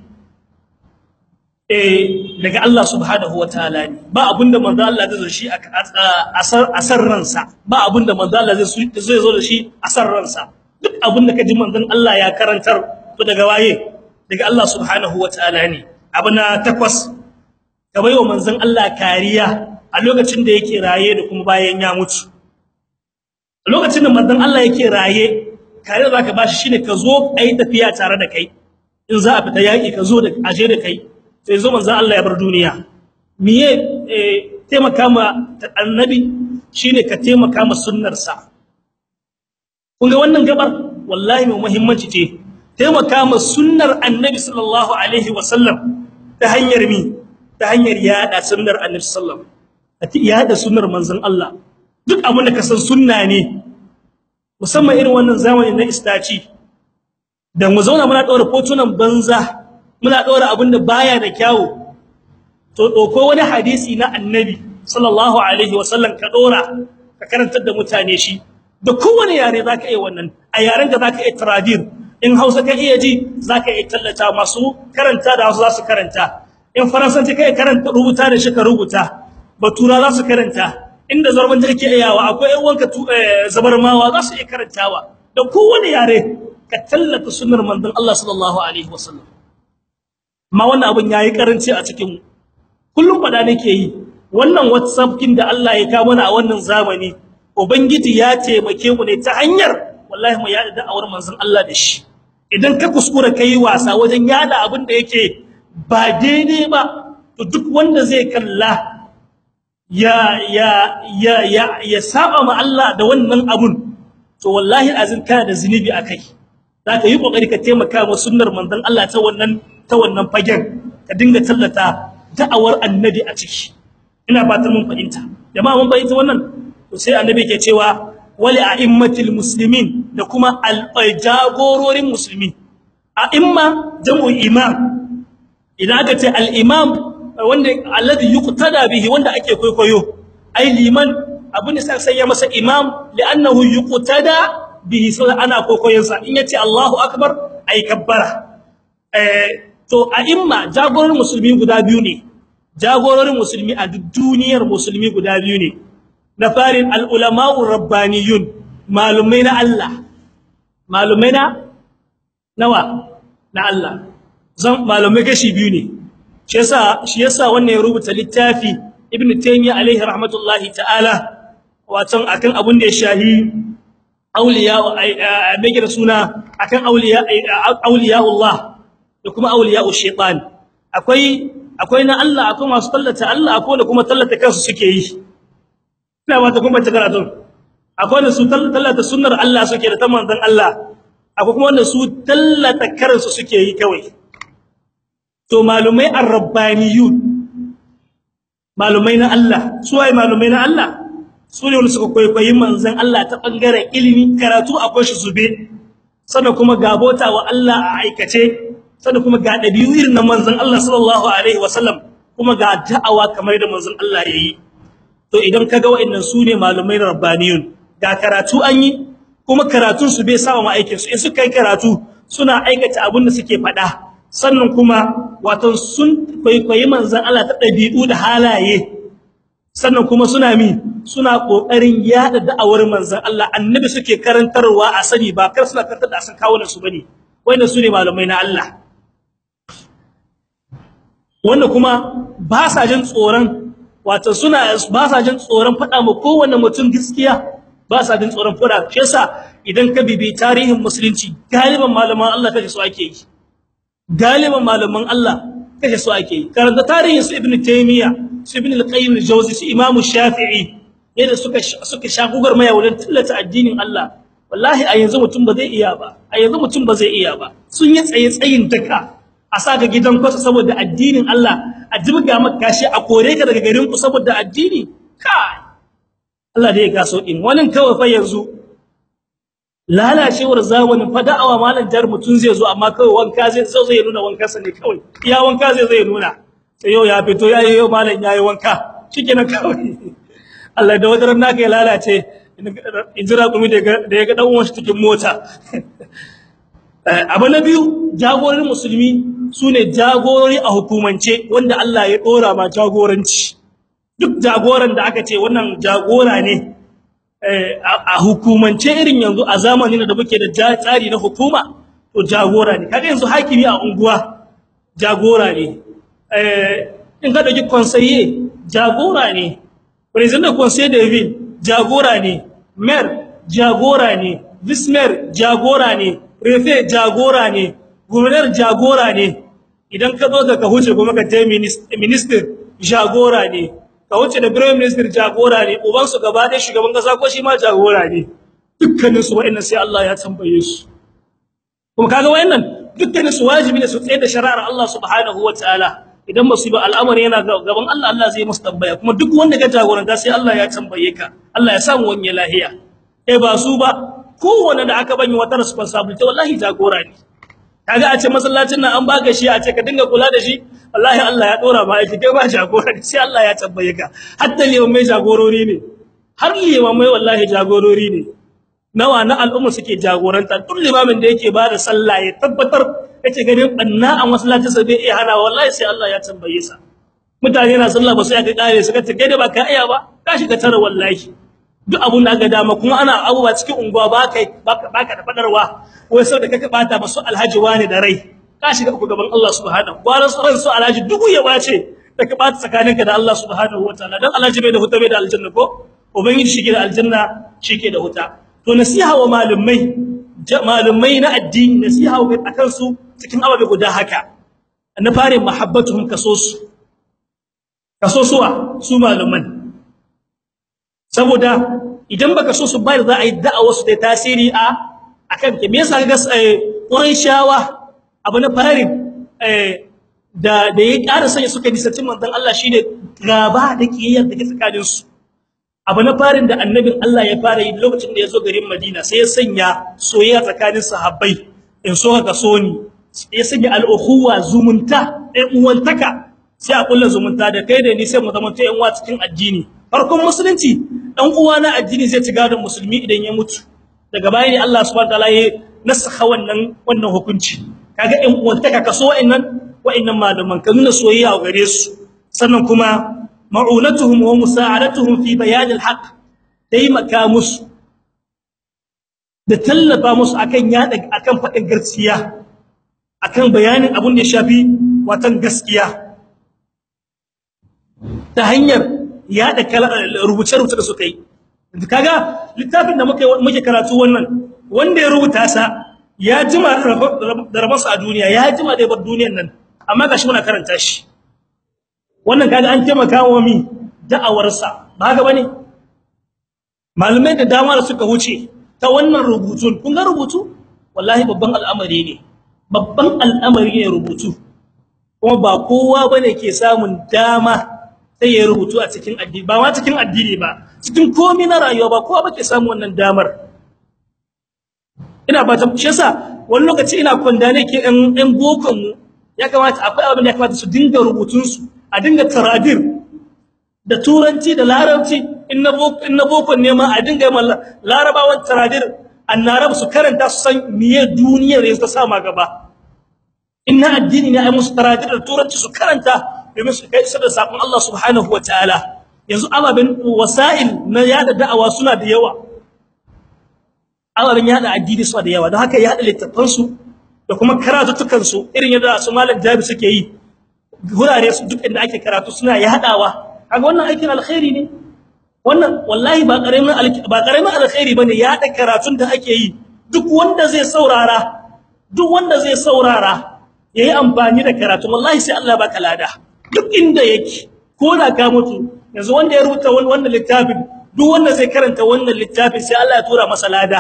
eh daga Allah subhanahu wataala ne ba abin da manzo Allah zai zo shi a asar ransa ba abin da manzo Allah zai zo da shi a asar ransa duk abin da kaji manzon Allah ya karantar to daga waye daga Allah subhanahu wataala ne abu na takwas ka baiwa manzon Allah kariya a lokacin da yake raye da kuma bayan ya mutu a lokacin da manzon Allah yake raye kariya zaka bashi shine ka zo ayi tafiya tare da kai in za a fita yaki ka zo da aje da kai sai zo manzon Allah ya bar duniya miye taimaka ma annabi shine ka taimaka ma sunnar sa kun ga wannan gabar wallahi mai muhimmanci ce taimaka ma sunnar annabi sallallahu alaihi wasallam ta hanyar mi ta hanyar yada sunnar annabi sallallahu alaihi yada sunnar manzon Allah duk abin da ka san sunna ne musamman irin wannan zamanin na istaci da mu zauna muna daura fotunan banza muna daura abin da baya da kyawu to doko wani hadisi na annabi sallallahu alaihi wasallam ka dora ka karantar da mutane shi da kowane yare zaka iya wannan a yaren da zaka iya tradir in Hausa ka iya ji zaka iya tallata masu karanta da Hausa za su karanta in faransanci kai karanta rubuta da shi ka rubuta batura za su karanta inda zarban da kake iyawa akwai ƴan wanka zabarmawa za su iya karantawa da kowane yare ka tallata sunnar manzon Allah sallallahu alaihi wasallam ma wannan abun yayi karanci a cikin kullum fada nake yi wannan whatsapp kin da Allah ya kawo mana a wannan zamani ubangiji ya taimake mu ne ta hanyar wallahi mu yada da'awar manzon Allah da shi idan ka kuskura kai wasa wajen yada abin da yake ba daidai ba to duk wanda zai kalla ya ya ya ya, ya saba ma Allah da wannan abun to wallahi azin kana da zinubi akai zaka yi kokari ka taimaka wa sunnar manzon Allah ta wannan ta wannan fagen ka dinga tallata da'awar annabi a ciki ina fatan mun fahimta jama'a mun fahimta wannan to sai annabi ke cewa wali a'immatil muslimin da kuma al-jagororin musulmi a'imma jam'u imam idan aka ce al-imam wanda alladhi yuqtada bihi wanda ake kwaikwayo ai liman abin da sai ya masa imam li'annahu yuqtada bihi sai ana kwaikwayon sa in yace Allahu akbar ai kabbara eh to a'imma jagororin musulmi guda biyu ne jagororin musulmi a duk duniyar musulmi guda biyu ne na farin al-ulama'ur rabbaniyun malumai na Allah malumai na nawa na Allah zan malumai gashi biyu ne shi yasa shi yasa wannan ya rubuta littafi ibn taymiyyah alaihi rahmatullahi ta'ala watan akan abun da ya shahi auliya a mai da suna akan auliya auliya'ullah da kuma auliya'u shaytan akwai akwai na Allah akwai masu tallata Allah akwai da kuma tallata kansu suke yi ina ba ta kuma ta karatu akwai da su tallata sunnar Allah suke da ta manzon Allah akwai kuma wanda su tallata kansu suke yi kawai to malumai ar-rabbaniyun malumai na Allah su waye malumai na Allah su ne wanda suka kwaikwayi manzon Allah ta bangaren ilimi karatu akwai shi zube sannan kuma gabota wa Allah a aikace sannan kuma ga dabi'u irin na manzon Allah sallallahu alaihi wasallam kuma ga da'awa kamar da manzon Allah yayi to idan kaga wa'annan su ne malumai rabbaniyun ga karatu an yi kuma karatun su bai saba ma aikin su in suka yi karatu suna aikata abin da suke faɗa sannan kuma wato sun kwaikwayi manzon Allah ta dabi'u da halaye sannan kuma suna mi suna kokarin yada da'awar manzon Allah annabi suke karantarwa a sani ba kar suna karantar da san kawo su bane wanda su ne malamai na Allah wanda kuma ba sa jin tsoron wato suna ba sa jin tsoron fada ma kowanne mutum gaskiya ba sa jin tsoron fada shi yasa idan ka bibi tarihin musulunci galiban malaman Allah kaje su ake yi galiban malaman Allah kaje su ake yi karanta tarihin su ibnu taymiya su ibn al-qayyim al-jawzi su imamu shafi'i yadda suka suka shagugar maya wurin tallata addinin Allah wallahi a yanzu mutum ba zai iya ba a yanzu mutum ba zai iya ba sun yi tsaye tsayin daka a saka gidan kwasa saboda addinin Allah a jibga maka shi a kore ka daga garin ku saboda addini kai Allah dai ya gaso din wannan kawai fa yanzu lalacewar zamanin fa da'awa malan jar mutun zai zo amma kawai wanka zai zo zai nuna wankansa ne kawai iya wanka zai zai nuna sai yau ya fito yayi yau malan yayi wanka shikenan kawai Allah da wadaran naka ya lalace injira kuma da da ya ga dan uwan shi cikin mota abu na biyu jagororin musulmi sune jagorori a hukumance wanda Allah ya dora ma jagoranci duk jagoran da aka ce wannan jagora ne a hukumance irin yanzu a zamanin da muke da tsari na hukuma to jagora ne kaga yanzu hakimi a unguwa jagora ne eh in ka dauki conseiller jagora ne president conseil de ville jagora ne maire jagora ne vice maire jagora ne prefet jagora ne gouverneur jagora ne idan ka zo ka huce kuma ka tayi minister jagora ne ka wuce da prime minister jagora ne uban su gaba da shugaban kasa ko shi ma jagora ne dukkanin su wa'annan sai Allah ya tambaye su kuma kaga wa'annan dukkanin su wajibi ne su tsaye da shari'ar Allah subhanahu wataala idan musiba al'amari yana gaban Allah Allah zai musu tambaya kuma duk wanda ga jagoranta sai Allah ya tambaye ka Allah ya samu wani lahiya eh ba su ba kowanne da aka bani wata responsibility wallahi jagora ne kaga a ce masallacin nan an baka shi a ce ka dinga kula da shi wallahi Allah ya dora ba aiki kai ba jagora sai Allah ya tambaye ka hatta limamai jagorori ne har limamai wallahi jagorori ne nawa na al'umma suke jagoranta duk limamin da yake bada sallah ya tabbatar yake ganin banna a masallaci sai bai iya hana wallahi sai Allah ya tambaye sa mutane na sallah ba sai aka kare suka ta gaida ba ka iya ba ka shiga tare wallahi duk abun da aka dama kuma ana abuwa cikin unguwa ba kai baka da fadarwa wai sai da kaka bata masu alhaji wani da rai ka shiga ku gaban Allah subhanahu wa ta'ala su alhaji dubu ya bace da ka bata tsakaninka da Allah subhanahu wa ta'ala dan alhaji bai da huta bai da aljanna ko ubangiji shi ke da aljanna shi ke da huta to nasiha wa malumai malumai na addini nasiha wa akan su cikin ababe guda haka na fare mahabbatuhum kasosu kasosuwa su maluman saboda idan baka so su bayar za a yi da'awa su da tasiri a akan ke me yasa ga Qurayshawa abu na farin eh da da ya ƙara sanya suka nisanci manzon Allah shine gaba da kiyayyar da ke tsakanin su abu na farin da annabin Allah ya fara yi lokacin da ya zo garin Madina sai ya sanya soyayya tsakanin sahabbai in so ka so ni ya sanya al-ukhuwa zumunta ɗan uwantaka sai a kullu zumunta da kai da ni sai mu zama ta yan uwa cikin addini farkon musulunci dan uwa na addini zai ci gadon musulmi idan ya mutu daga baya ne Allah subhanahu wataala ya nasakha wannan wannan hukunci kaga ɗan uwantaka kaso wa'annan wa'annan malaman ka nuna soyayya a gare su sannan kuma ma'unatuhum wa musa'adatuhum fi bayan al-haq taimaka musu da tallafa musu akan yada akan fadin gaskiya akan bayanin abun da ya shafi watan gaskiya ta hanyar yada rubuce rubuce da suka yi kaga littafin da muke muke karatu wannan wanda ya rubuta sa ya jima da rabarsa a duniya ya jima da bar duniyar nan amma gashi muna karanta shi wannan kaga an taimaka wa mi da'awarsa ba haka bane malamai da dama da suka huce ta wannan rubutun kun ga rubutu wallahi babban al'amari ne babban al'amari ne rubutu kuma ba kowa bane ke samun dama sai ya rubutu a cikin addini ba ma cikin addini ba cikin komai na rayuwa ba kowa bake samun wannan damar ina ba ta shi yasa wani lokaci ina kwanda ne ke ɗan ɗan bokon mu ya kamata akwai abin da ya kamata su dinga rubutun su a dinga taradir da turanci da larabci in na boko in na bokon ne ma a dinga yi larabawan taradir annarab su karanta su san miye duniyar yanzu ta sama gaba inna addini ne ai musu taradir da turanci su karanta domin su kai da sakon Allah subhanahu wataala yanzu ababen wasa'il na yada da'awa suna da yawa ababen yada addini suna da yawa don haka yada littafan su da kuma karatutukan su irin yadda su malam jabi suke yi gurare su duk inda ake karatu suna yadawa kaga wannan aikin alkhairi ne wannan wallahi ba karamin ba karamin alkhairi bane yada karatun da ake yi duk wanda zai saurara duk wanda zai saurara yayi amfani da karatu wallahi sai Allah baka lada duk inda yake ko da ka mutu yanzu wanda ya rubuta wannan littafin duk wanda zai karanta wannan littafin sai Allah ya tura masa lada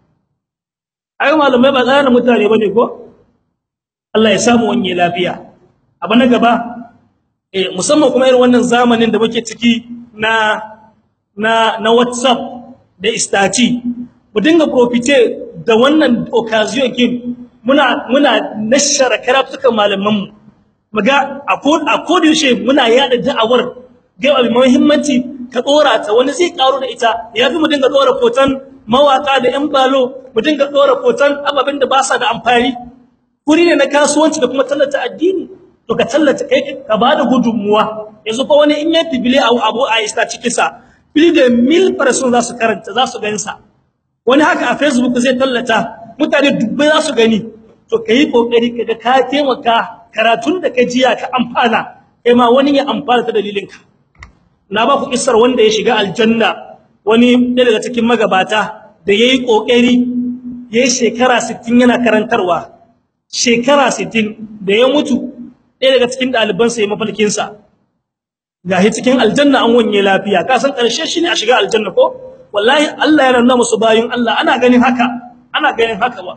ai malamai ba tsara mutane bane ko Allah ya samu wani lafiya abu na gaba eh musamman kuma irin wannan zamanin da muke ciki na na na WhatsApp da istati mu dinga profite da wannan occasion kin muna muna nashara karatukan malaman mu muga a kodin muna yada da'awar ga abin muhimmanci ka dora ta wani zai karo da ita yafi mu dinga dora fotan mawaka da yan balo mu dinga dora fotan ababin da ba sa da amfani kuri ne na kasuwanci da kuma tallata addini to ka tallata kai ka bada gudunmuwa yanzu fa wani in ya tibile abu abu a ista cikin sa fili da mil person za su karanta za su gansa wani haka a facebook zai tallata mutane dubbai za su gani to kai kokari kaga ka taimaka karatun da ka jiya ka amfana kai ma wani ya amfana ta dalilinka na ba ku kissar wanda ya shiga aljanna wani daga cikin magabata da yayi kokari yayi shekara 60 yana karantarwa shekara 60 da ya mutu ɗaya daga cikin ɗaliban sa ya mafalkin sa gahi cikin aljanna an wanye lafiya ka san karshe shine a shiga aljanna ko wallahi Allah yana nuna musu bayin Allah ana ganin haka ana ganin haka ba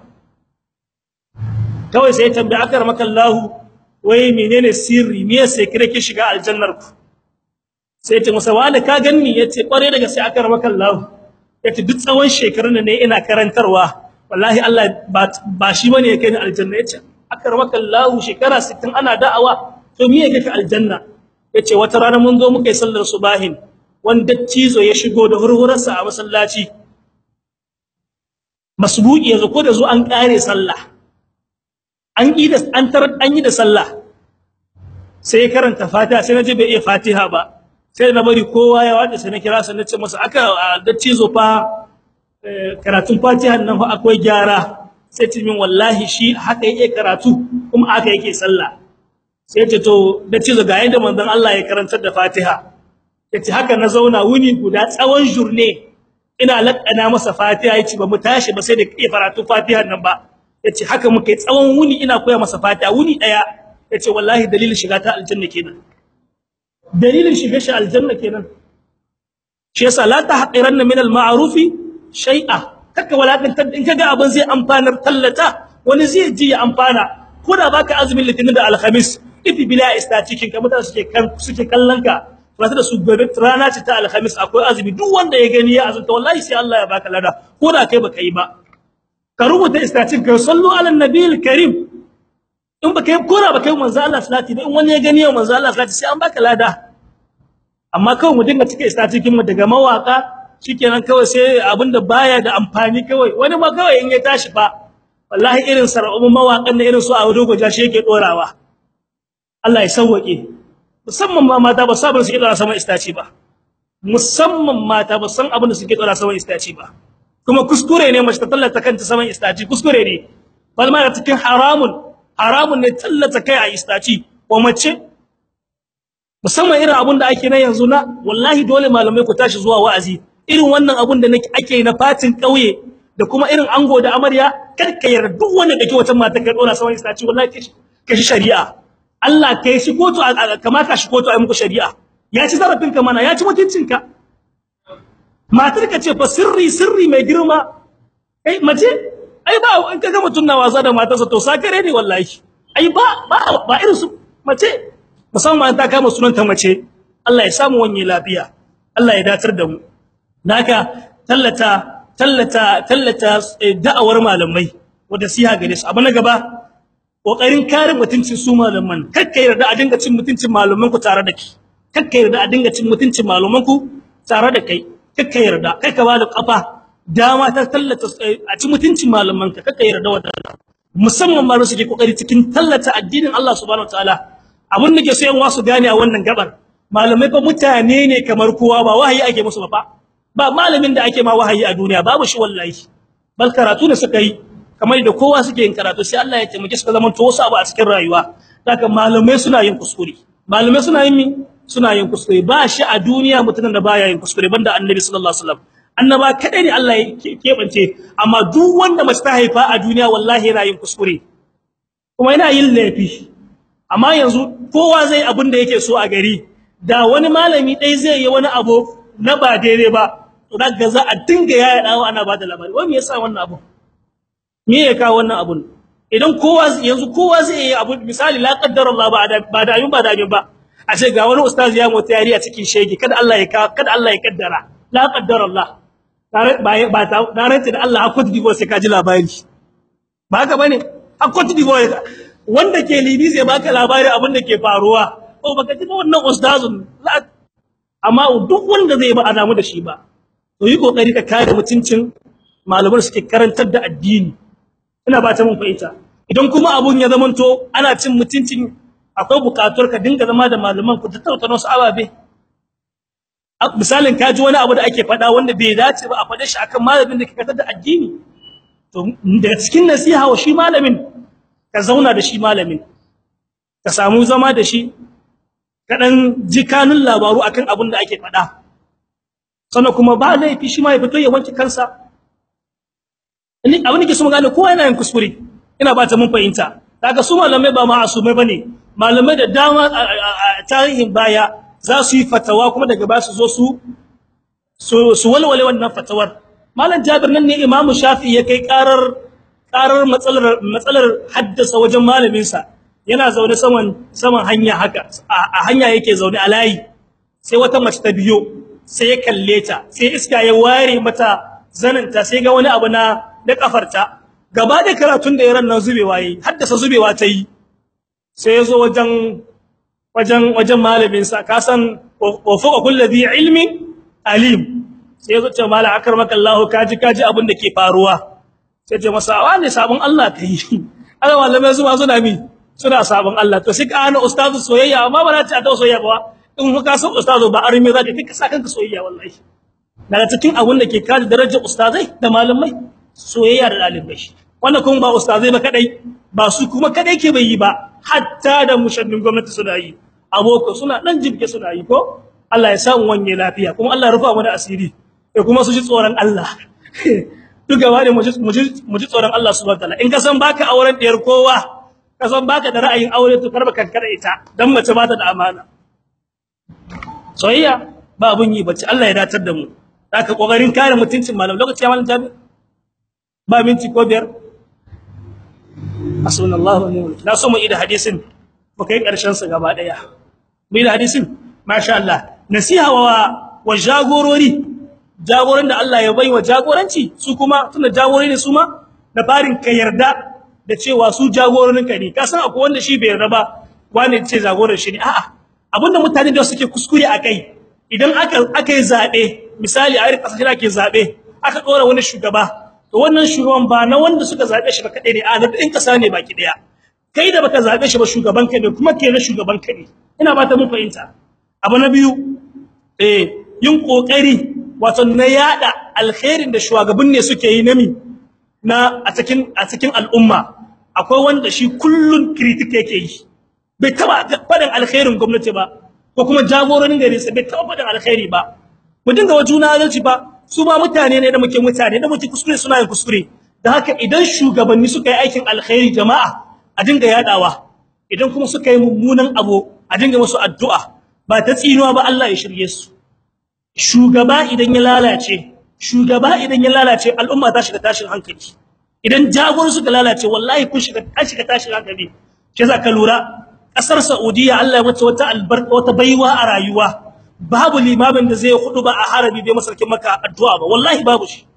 kawai sai tambaye akar makallahu wai menene sirri me sai kire ki shiga aljannar ku sai ta masa wala ka ganni yace kware daga sai akar makallahu yace duk tsawon shekarun ne ina karantarwa wallahi Allah ba shi bane yake ni aljanna yace akar makallahu shekara 60 ana da'awa to me yake ka aljanna yace wata rana mun zo muka yi sallar subahin wanda cizo ya shigo da hurhurarsa a masallaci masbuki yazo ko da zo an kare sallah an yi da an tarar an yi da sallah sai ya karanta fatiha sai naje bai iya fatiha ba sai na bari kowa ya wada sai na kira sai nace masa aka da cizo fa karatun fatiha nan fa akwai gyara sai ce min wallahi shi haka yake karatu kuma haka yake sallah sai ce to da cizo ga yanda manzon Allah ya karantar da fatiha yace haka na zauna wuni guda tsawon jurne ina lakana masa fatiha yace ba mu tashi ba sai da iya karatu fatiha nan ba yace haka muke tsawon wuni ina koya masa fatiha wuni daya yace wallahi dalilin shiga ta aljanna kenan dalilin shiga shi aljanna kenan shi yasa la tahqiranna min al-ma'rufi shay'a kaka walakantar in kaga abin zai amfanar tallata wani zai ji ya amfana ko da baka azumin litinin da alhamis ifi bila istatikin ka mutane suke kan suke kallon ka ba da su gobe rana ce ta alhamis akwai azumi duk wanda ya gani ya azunta wallahi sai Allah ya baka lada ko da kai baka yi ba ka rubuta istatin ka sallu ala nabiyil karim in baka yi ko da baka yi manzo Allah salati in wani ya gani ya manzo Allah salati sai an baka lada amma kawai mu dinga cike istatikin mu daga mawaka shikenan kawai sai abinda baya da amfani kawai wani ma kawai in ya tashi ba wallahi irin sarabun mawakan da irin su a dogo jashi yake dorawa Allah ya sauwake musamman ma mata ba sabon su dora sama istaci ba musamman mata ba san abin da suke dora sama istaci ba kuma kuskure ne mace ta tallata kanta sama istaci kuskure ne balma da cikin haramun haramun ne tallata kai a istaci ko mace musamman irin abin da ake na yanzu na wallahi dole malamai ku tashi zuwa wa'azi irin wannan abun da ake na fatin kauye da kuma irin ango da amarya kar ka yarda duk wanda kake wata mata ka dora sama istaci wallahi ka shi shari'a Allah kai shi kotu kamata shi kotu ai muku shari'a ya ci zarafin ka mana ya ci mutuncin ka matar ka ce fa sirri sirri mai girma kai mace ai ba in kaga mutun na wasa da matarsa to sakare ne wallahi ai ba ba ba irin su mace musamman ta kama sunanta mace Allah ya samu wani lafiya Allah ya datar da mu naka tallata tallata tallata da'awar malamai wanda siya gare su abu na gaba kokarin kare mutuncin su malaman kakka yarda a dinga cin mutuncin malaman ku tare da ki kakka yarda a dinga cin mutuncin malaman ku tare da kai kakka yarda kai ka bada kafa dama ta tallata a ci mutuncin malaman ka kakka yarda wannan musamman ma su ke kokari cikin tallata addinin Allah subhanahu wataala abun da ke so yan wasu gane a wannan gabar malamai fa mutane ne kamar kowa ba wahayi ake musu ba ba malamin da ake ma wahayi a duniya babu shi wallahi bal karatu ne suka yi kamar da kowa suke yin karatu sai Allah ya taimake su ka zaman to wasu abu a cikin rayuwa haka malamai suna yin kuskure malamai suna yin mi suna yin kuskure ba shi a duniya mutumin da baya yin kuskure banda annabi sallallahu alaihi wasallam annaba kadai ne Allah ya kebance amma duk wanda mace ta haifa a duniya wallahi yana yin kuskure kuma yana yin laifi amma yanzu kowa zai abin da yake so a gari da wani malami dai zai yi wani abu na ba daidai ba to daga za a dinga yaya dawo ana ba da labari wai me yasa wannan abu me ya kawo wannan abun idan kowa yanzu kowa zai yi abu misali la qaddara Allah ba da ba da ba da ba a ce ga wani ustaz ya mota yari a cikin shege kada Allah ya kada Allah ya kaddara la qaddara Allah tare ba ba na rantsi da Allah akwai dibo sai ka ji labari ba haka bane akwai dibo wanda ke libi zai baka labari abin da ke faruwa oh baka ji wannan ustazun amma duk wanda zai ba adamu da shi ba to yi kokari ka kare mutuncin malaman suke karantar da addini ina ba ta mun fahimta idan kuma abun ya zamanto ana cin mutuncin akwai bukatuwar ka dinga zama da malaman ku tattauna su ababe misalin ka ji wani abu da ake faɗa wanda bai dace ba a faɗe shi akan malamin da ke karantar da addini to daga cikin nasiha wa shi malamin ka zauna da shi malamin ka samu zama da shi ka dan ji kanun labaru akan abin da ake faɗa sannan kuma ba laifi shi ma ya fito ya wanke kansa ni abin da ke so mu gane kowa yana yin kuskure ina ba ta mun fahimta kaga su malamai ba ma'asumai bane malamai da dama a tarihin baya za su yi fatawa kuma daga ba su zo su su walwale wannan fatawar malam Jabir nan ne Imam Shafi ya kai karar karar matsalar matsalar haddasa wajen malamin sa yana zaune saman saman hanya haka a hanya yake zaune a layi sai wata mace ta biyo sai ya kalle ta sai iska ya ware mata zananta sai ga wani abu na da kafarta gaba da karatun da yaran nan zubewa yi haddasa zubewa ta yi sai yazo wajen wajen wajen malamin sa ka san wa fuqa kulli ilmi alim sai yazo ce mala akramaka Allah kaji kaji abin da ke faruwa sai ce masa wani sabon Allah kai Allah malamai su ma suna mi suna sabon Allah to sai ka ana ustazu soyayya amma ba za ta ta soyayya ba in ka san ustazu ba arme za ka kai ka sa kanka soyayya wallahi daga cikin abin da ke kare darajar ustazai da malamai soyayya da dalibai wannan kuma ba ustazai ba kadai ba su kuma kadai ke bai yi ba hatta da mushannin gwamnati suna yi aboko suna dan jibge suna yi ko Allah ya samu wanye lafiya kuma Allah ya rufa mu da asiri eh kuma su ji tsoron Allah duk gaba ne mu ji tsoron Allah subhanahu wataala in ka san baka auren diyar kowa ka san baka da ra'ayin aure to karba kankara ita dan mace ba ta da amana soyayya ba abun yi bace Allah ya datar da mu zaka kokarin kare mutuncin malam lokaci ya malam tabi ba minti ko biyar asallallahu alaihi na so mu ida hadisin baka yi karshen sa gaba daya mai da hadisin masha Allah nasiha wa wa jagorori jagoran da Allah ya bai wa jagoranci su kuma tunda jagorori ne su ma da farin ka yarda da cewa su jagororin ka ne ka san akwai wanda shi bai yarda ba wani ce jagoran shi ne a'a abinda mutane da suke kuskure akai idan aka aka yi zabe misali a irin kasashe da ake zabe aka dora wani shugaba to wannan shugaban ba na wanda suka zabe shi ba kadai ne a na din kasa ne baki daya kai da baka zabe shi ba shugaban ka ne kuma ke na shugaban ka ne ina ba ta mun fahimta abu na biyu eh yin kokari wato na yada alkhairin da shugaban ne suke yi nami na a cikin a cikin al'umma akwai wanda shi kullun critic yake yi bai taba fadin alkhairin gwamnati ba ko kuma jagororin gari sai bai taba fadin alkhairi ba mu dinga wa juna adalci ba su ma mutane ne da muke mutane da muke kuskure suna yin kuskure da haka idan shugabanni suka yi aikin alkhairi jama'a a dinga yadawa idan kuma suka yi mummunan abu a dinga musu addu'a ba ta tsinuwa ba Allah ya shirye su shugaba idan ya lalace shugaba idan ya lalace al'umma ta shiga tashin hankali idan jagoran suka lalace wallahi kun shiga ta shiga tashin hankali ke za ka lura kasar Saudiya Allah ya mata wata albarka wata baiwa a rayuwa babu limamin da zai hudu ba a harabi bai masarkin maka addu'a ba wallahi babu shi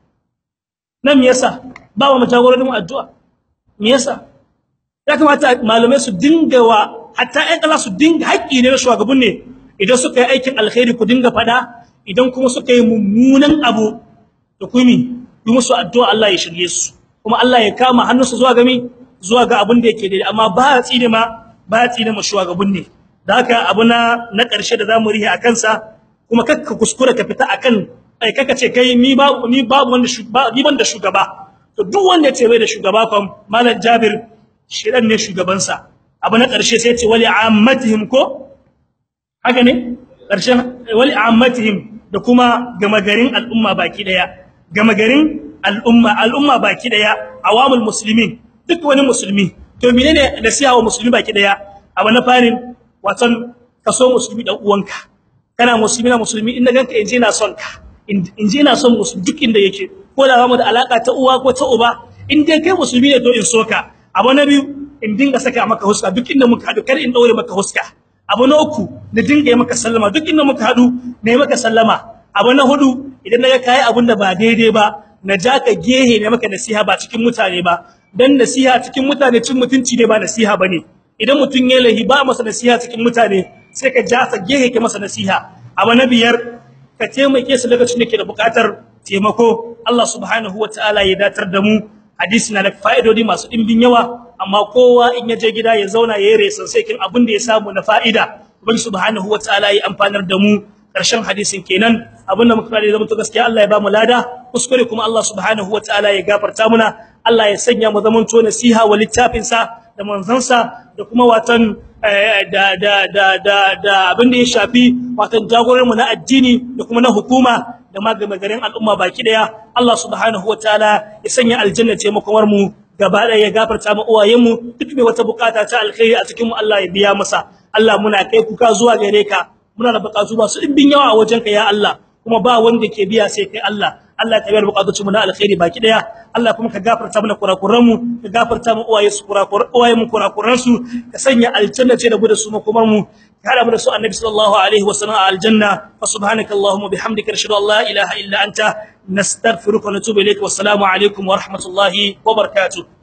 nan me yasa ba wa jagoran mu addu'a me yasa ya kamata malamai su dinga wa hatta ƴan kala su dinga haƙƙi ne na shugaban ne idan suka yi aikin alkhairi ku dinga fada idan kuma suka yi mummunan abu da kumi yi musu addu'a Allah ya shirye su kuma Allah ya kama hannunsu zuwa ga mi zuwa ga abin da yake daidai amma ba ya tsine ma ba ya tsine ma shugaban ne da haka abu na na ƙarshe da zamu rihe akan sa kuma kakka kuskura ka fita akan ai kaka ce kai ni babu ni babu wanda ni ban da shugaba to duk wanda ya ce bai da shugaba kam malam Jabir shidan ne shugaban sa abu na ƙarshe sai ya ce wali ammatihim ko haka ne ƙarshen wali ammatihim da kuma gama garin al'umma baki daya gama garin al'umma al'umma baki daya awamul muslimin duk wani musulmi to menene nasiha wa musulmi baki daya abu na farin watan kaso musulmi dan uwanka kana musulmi na musulmi in ganka inje ina son ka inje ina son musulmi duk inda yake ko da mu da alaka ta uwa ko ta uba in dai kai musulmi ne to in soka abu na biyu in dinga saka maka huska duk inda muka hadu kar in daure maka huska abu na uku na dinga maka sallama duk inda muka hadu ne maka sallama abu na hudu idan naga kai abun da ba daidai ba na ja ka gehe ne maka nasiha ba cikin mutane ba dan nasiha cikin mutane cin mutunci ne ba nasiha bane idan mutun ya lahi ba masa nasiha cikin mutane sai ka ja sa gehe ke masa nasiha abu na biyar ka taimake su lokacin da ke da bukatar taimako Allah subhanahu wataala ya datar da mu hadisi na da fa'idodi masu dimbin yawa amma kowa in ya je gida ya zauna ya yi resan sai kin abin da ya samu na fa'ida ubangi subhanahu wataala ya amfanar da mu karshen hadisin kenan abinda muka fara zama to gaskiya Allah ya ba mu lada kuskure kuma Allah subhanahu wataala ya gafarta muna Allah ya sanya mu zaman to nasiha wa littafin sa da manzansa da kuma watan da da da da da abin da ya shafi watan jagoran mu na addini da kuma na hukuma da magamagarin al'umma baki daya Allah subhanahu wataala ya sanya aljanna ce makomar mu gaba daya ya gafarta mu uwayen mu duk mai wata bukata ta alkhairi a cikin mu Allah ya biya masa Allah muna kai kuka zuwa gare ka muna da bukatu masu dimbin yawa a wajenka ya Allah kuma ba wanda ke biya sai kai Allah Allah ka biya bukatun mu na alkhairi baki daya Allah kuma ka gafarta mana kurakuran mu ka gafarta mu uwaye su kurakuran uwaye mu kurakuran su ka sanya aljanna ce da gudu su makomar mu ka hada mu da su annabi sallallahu alaihi wasallam a aljanna fa subhanaka allahumma bihamdika ashhadu an la ilaha illa anta nastaghfiruka wa natubu ilayk wa assalamu alaikum wa rahmatullahi wa barakatuh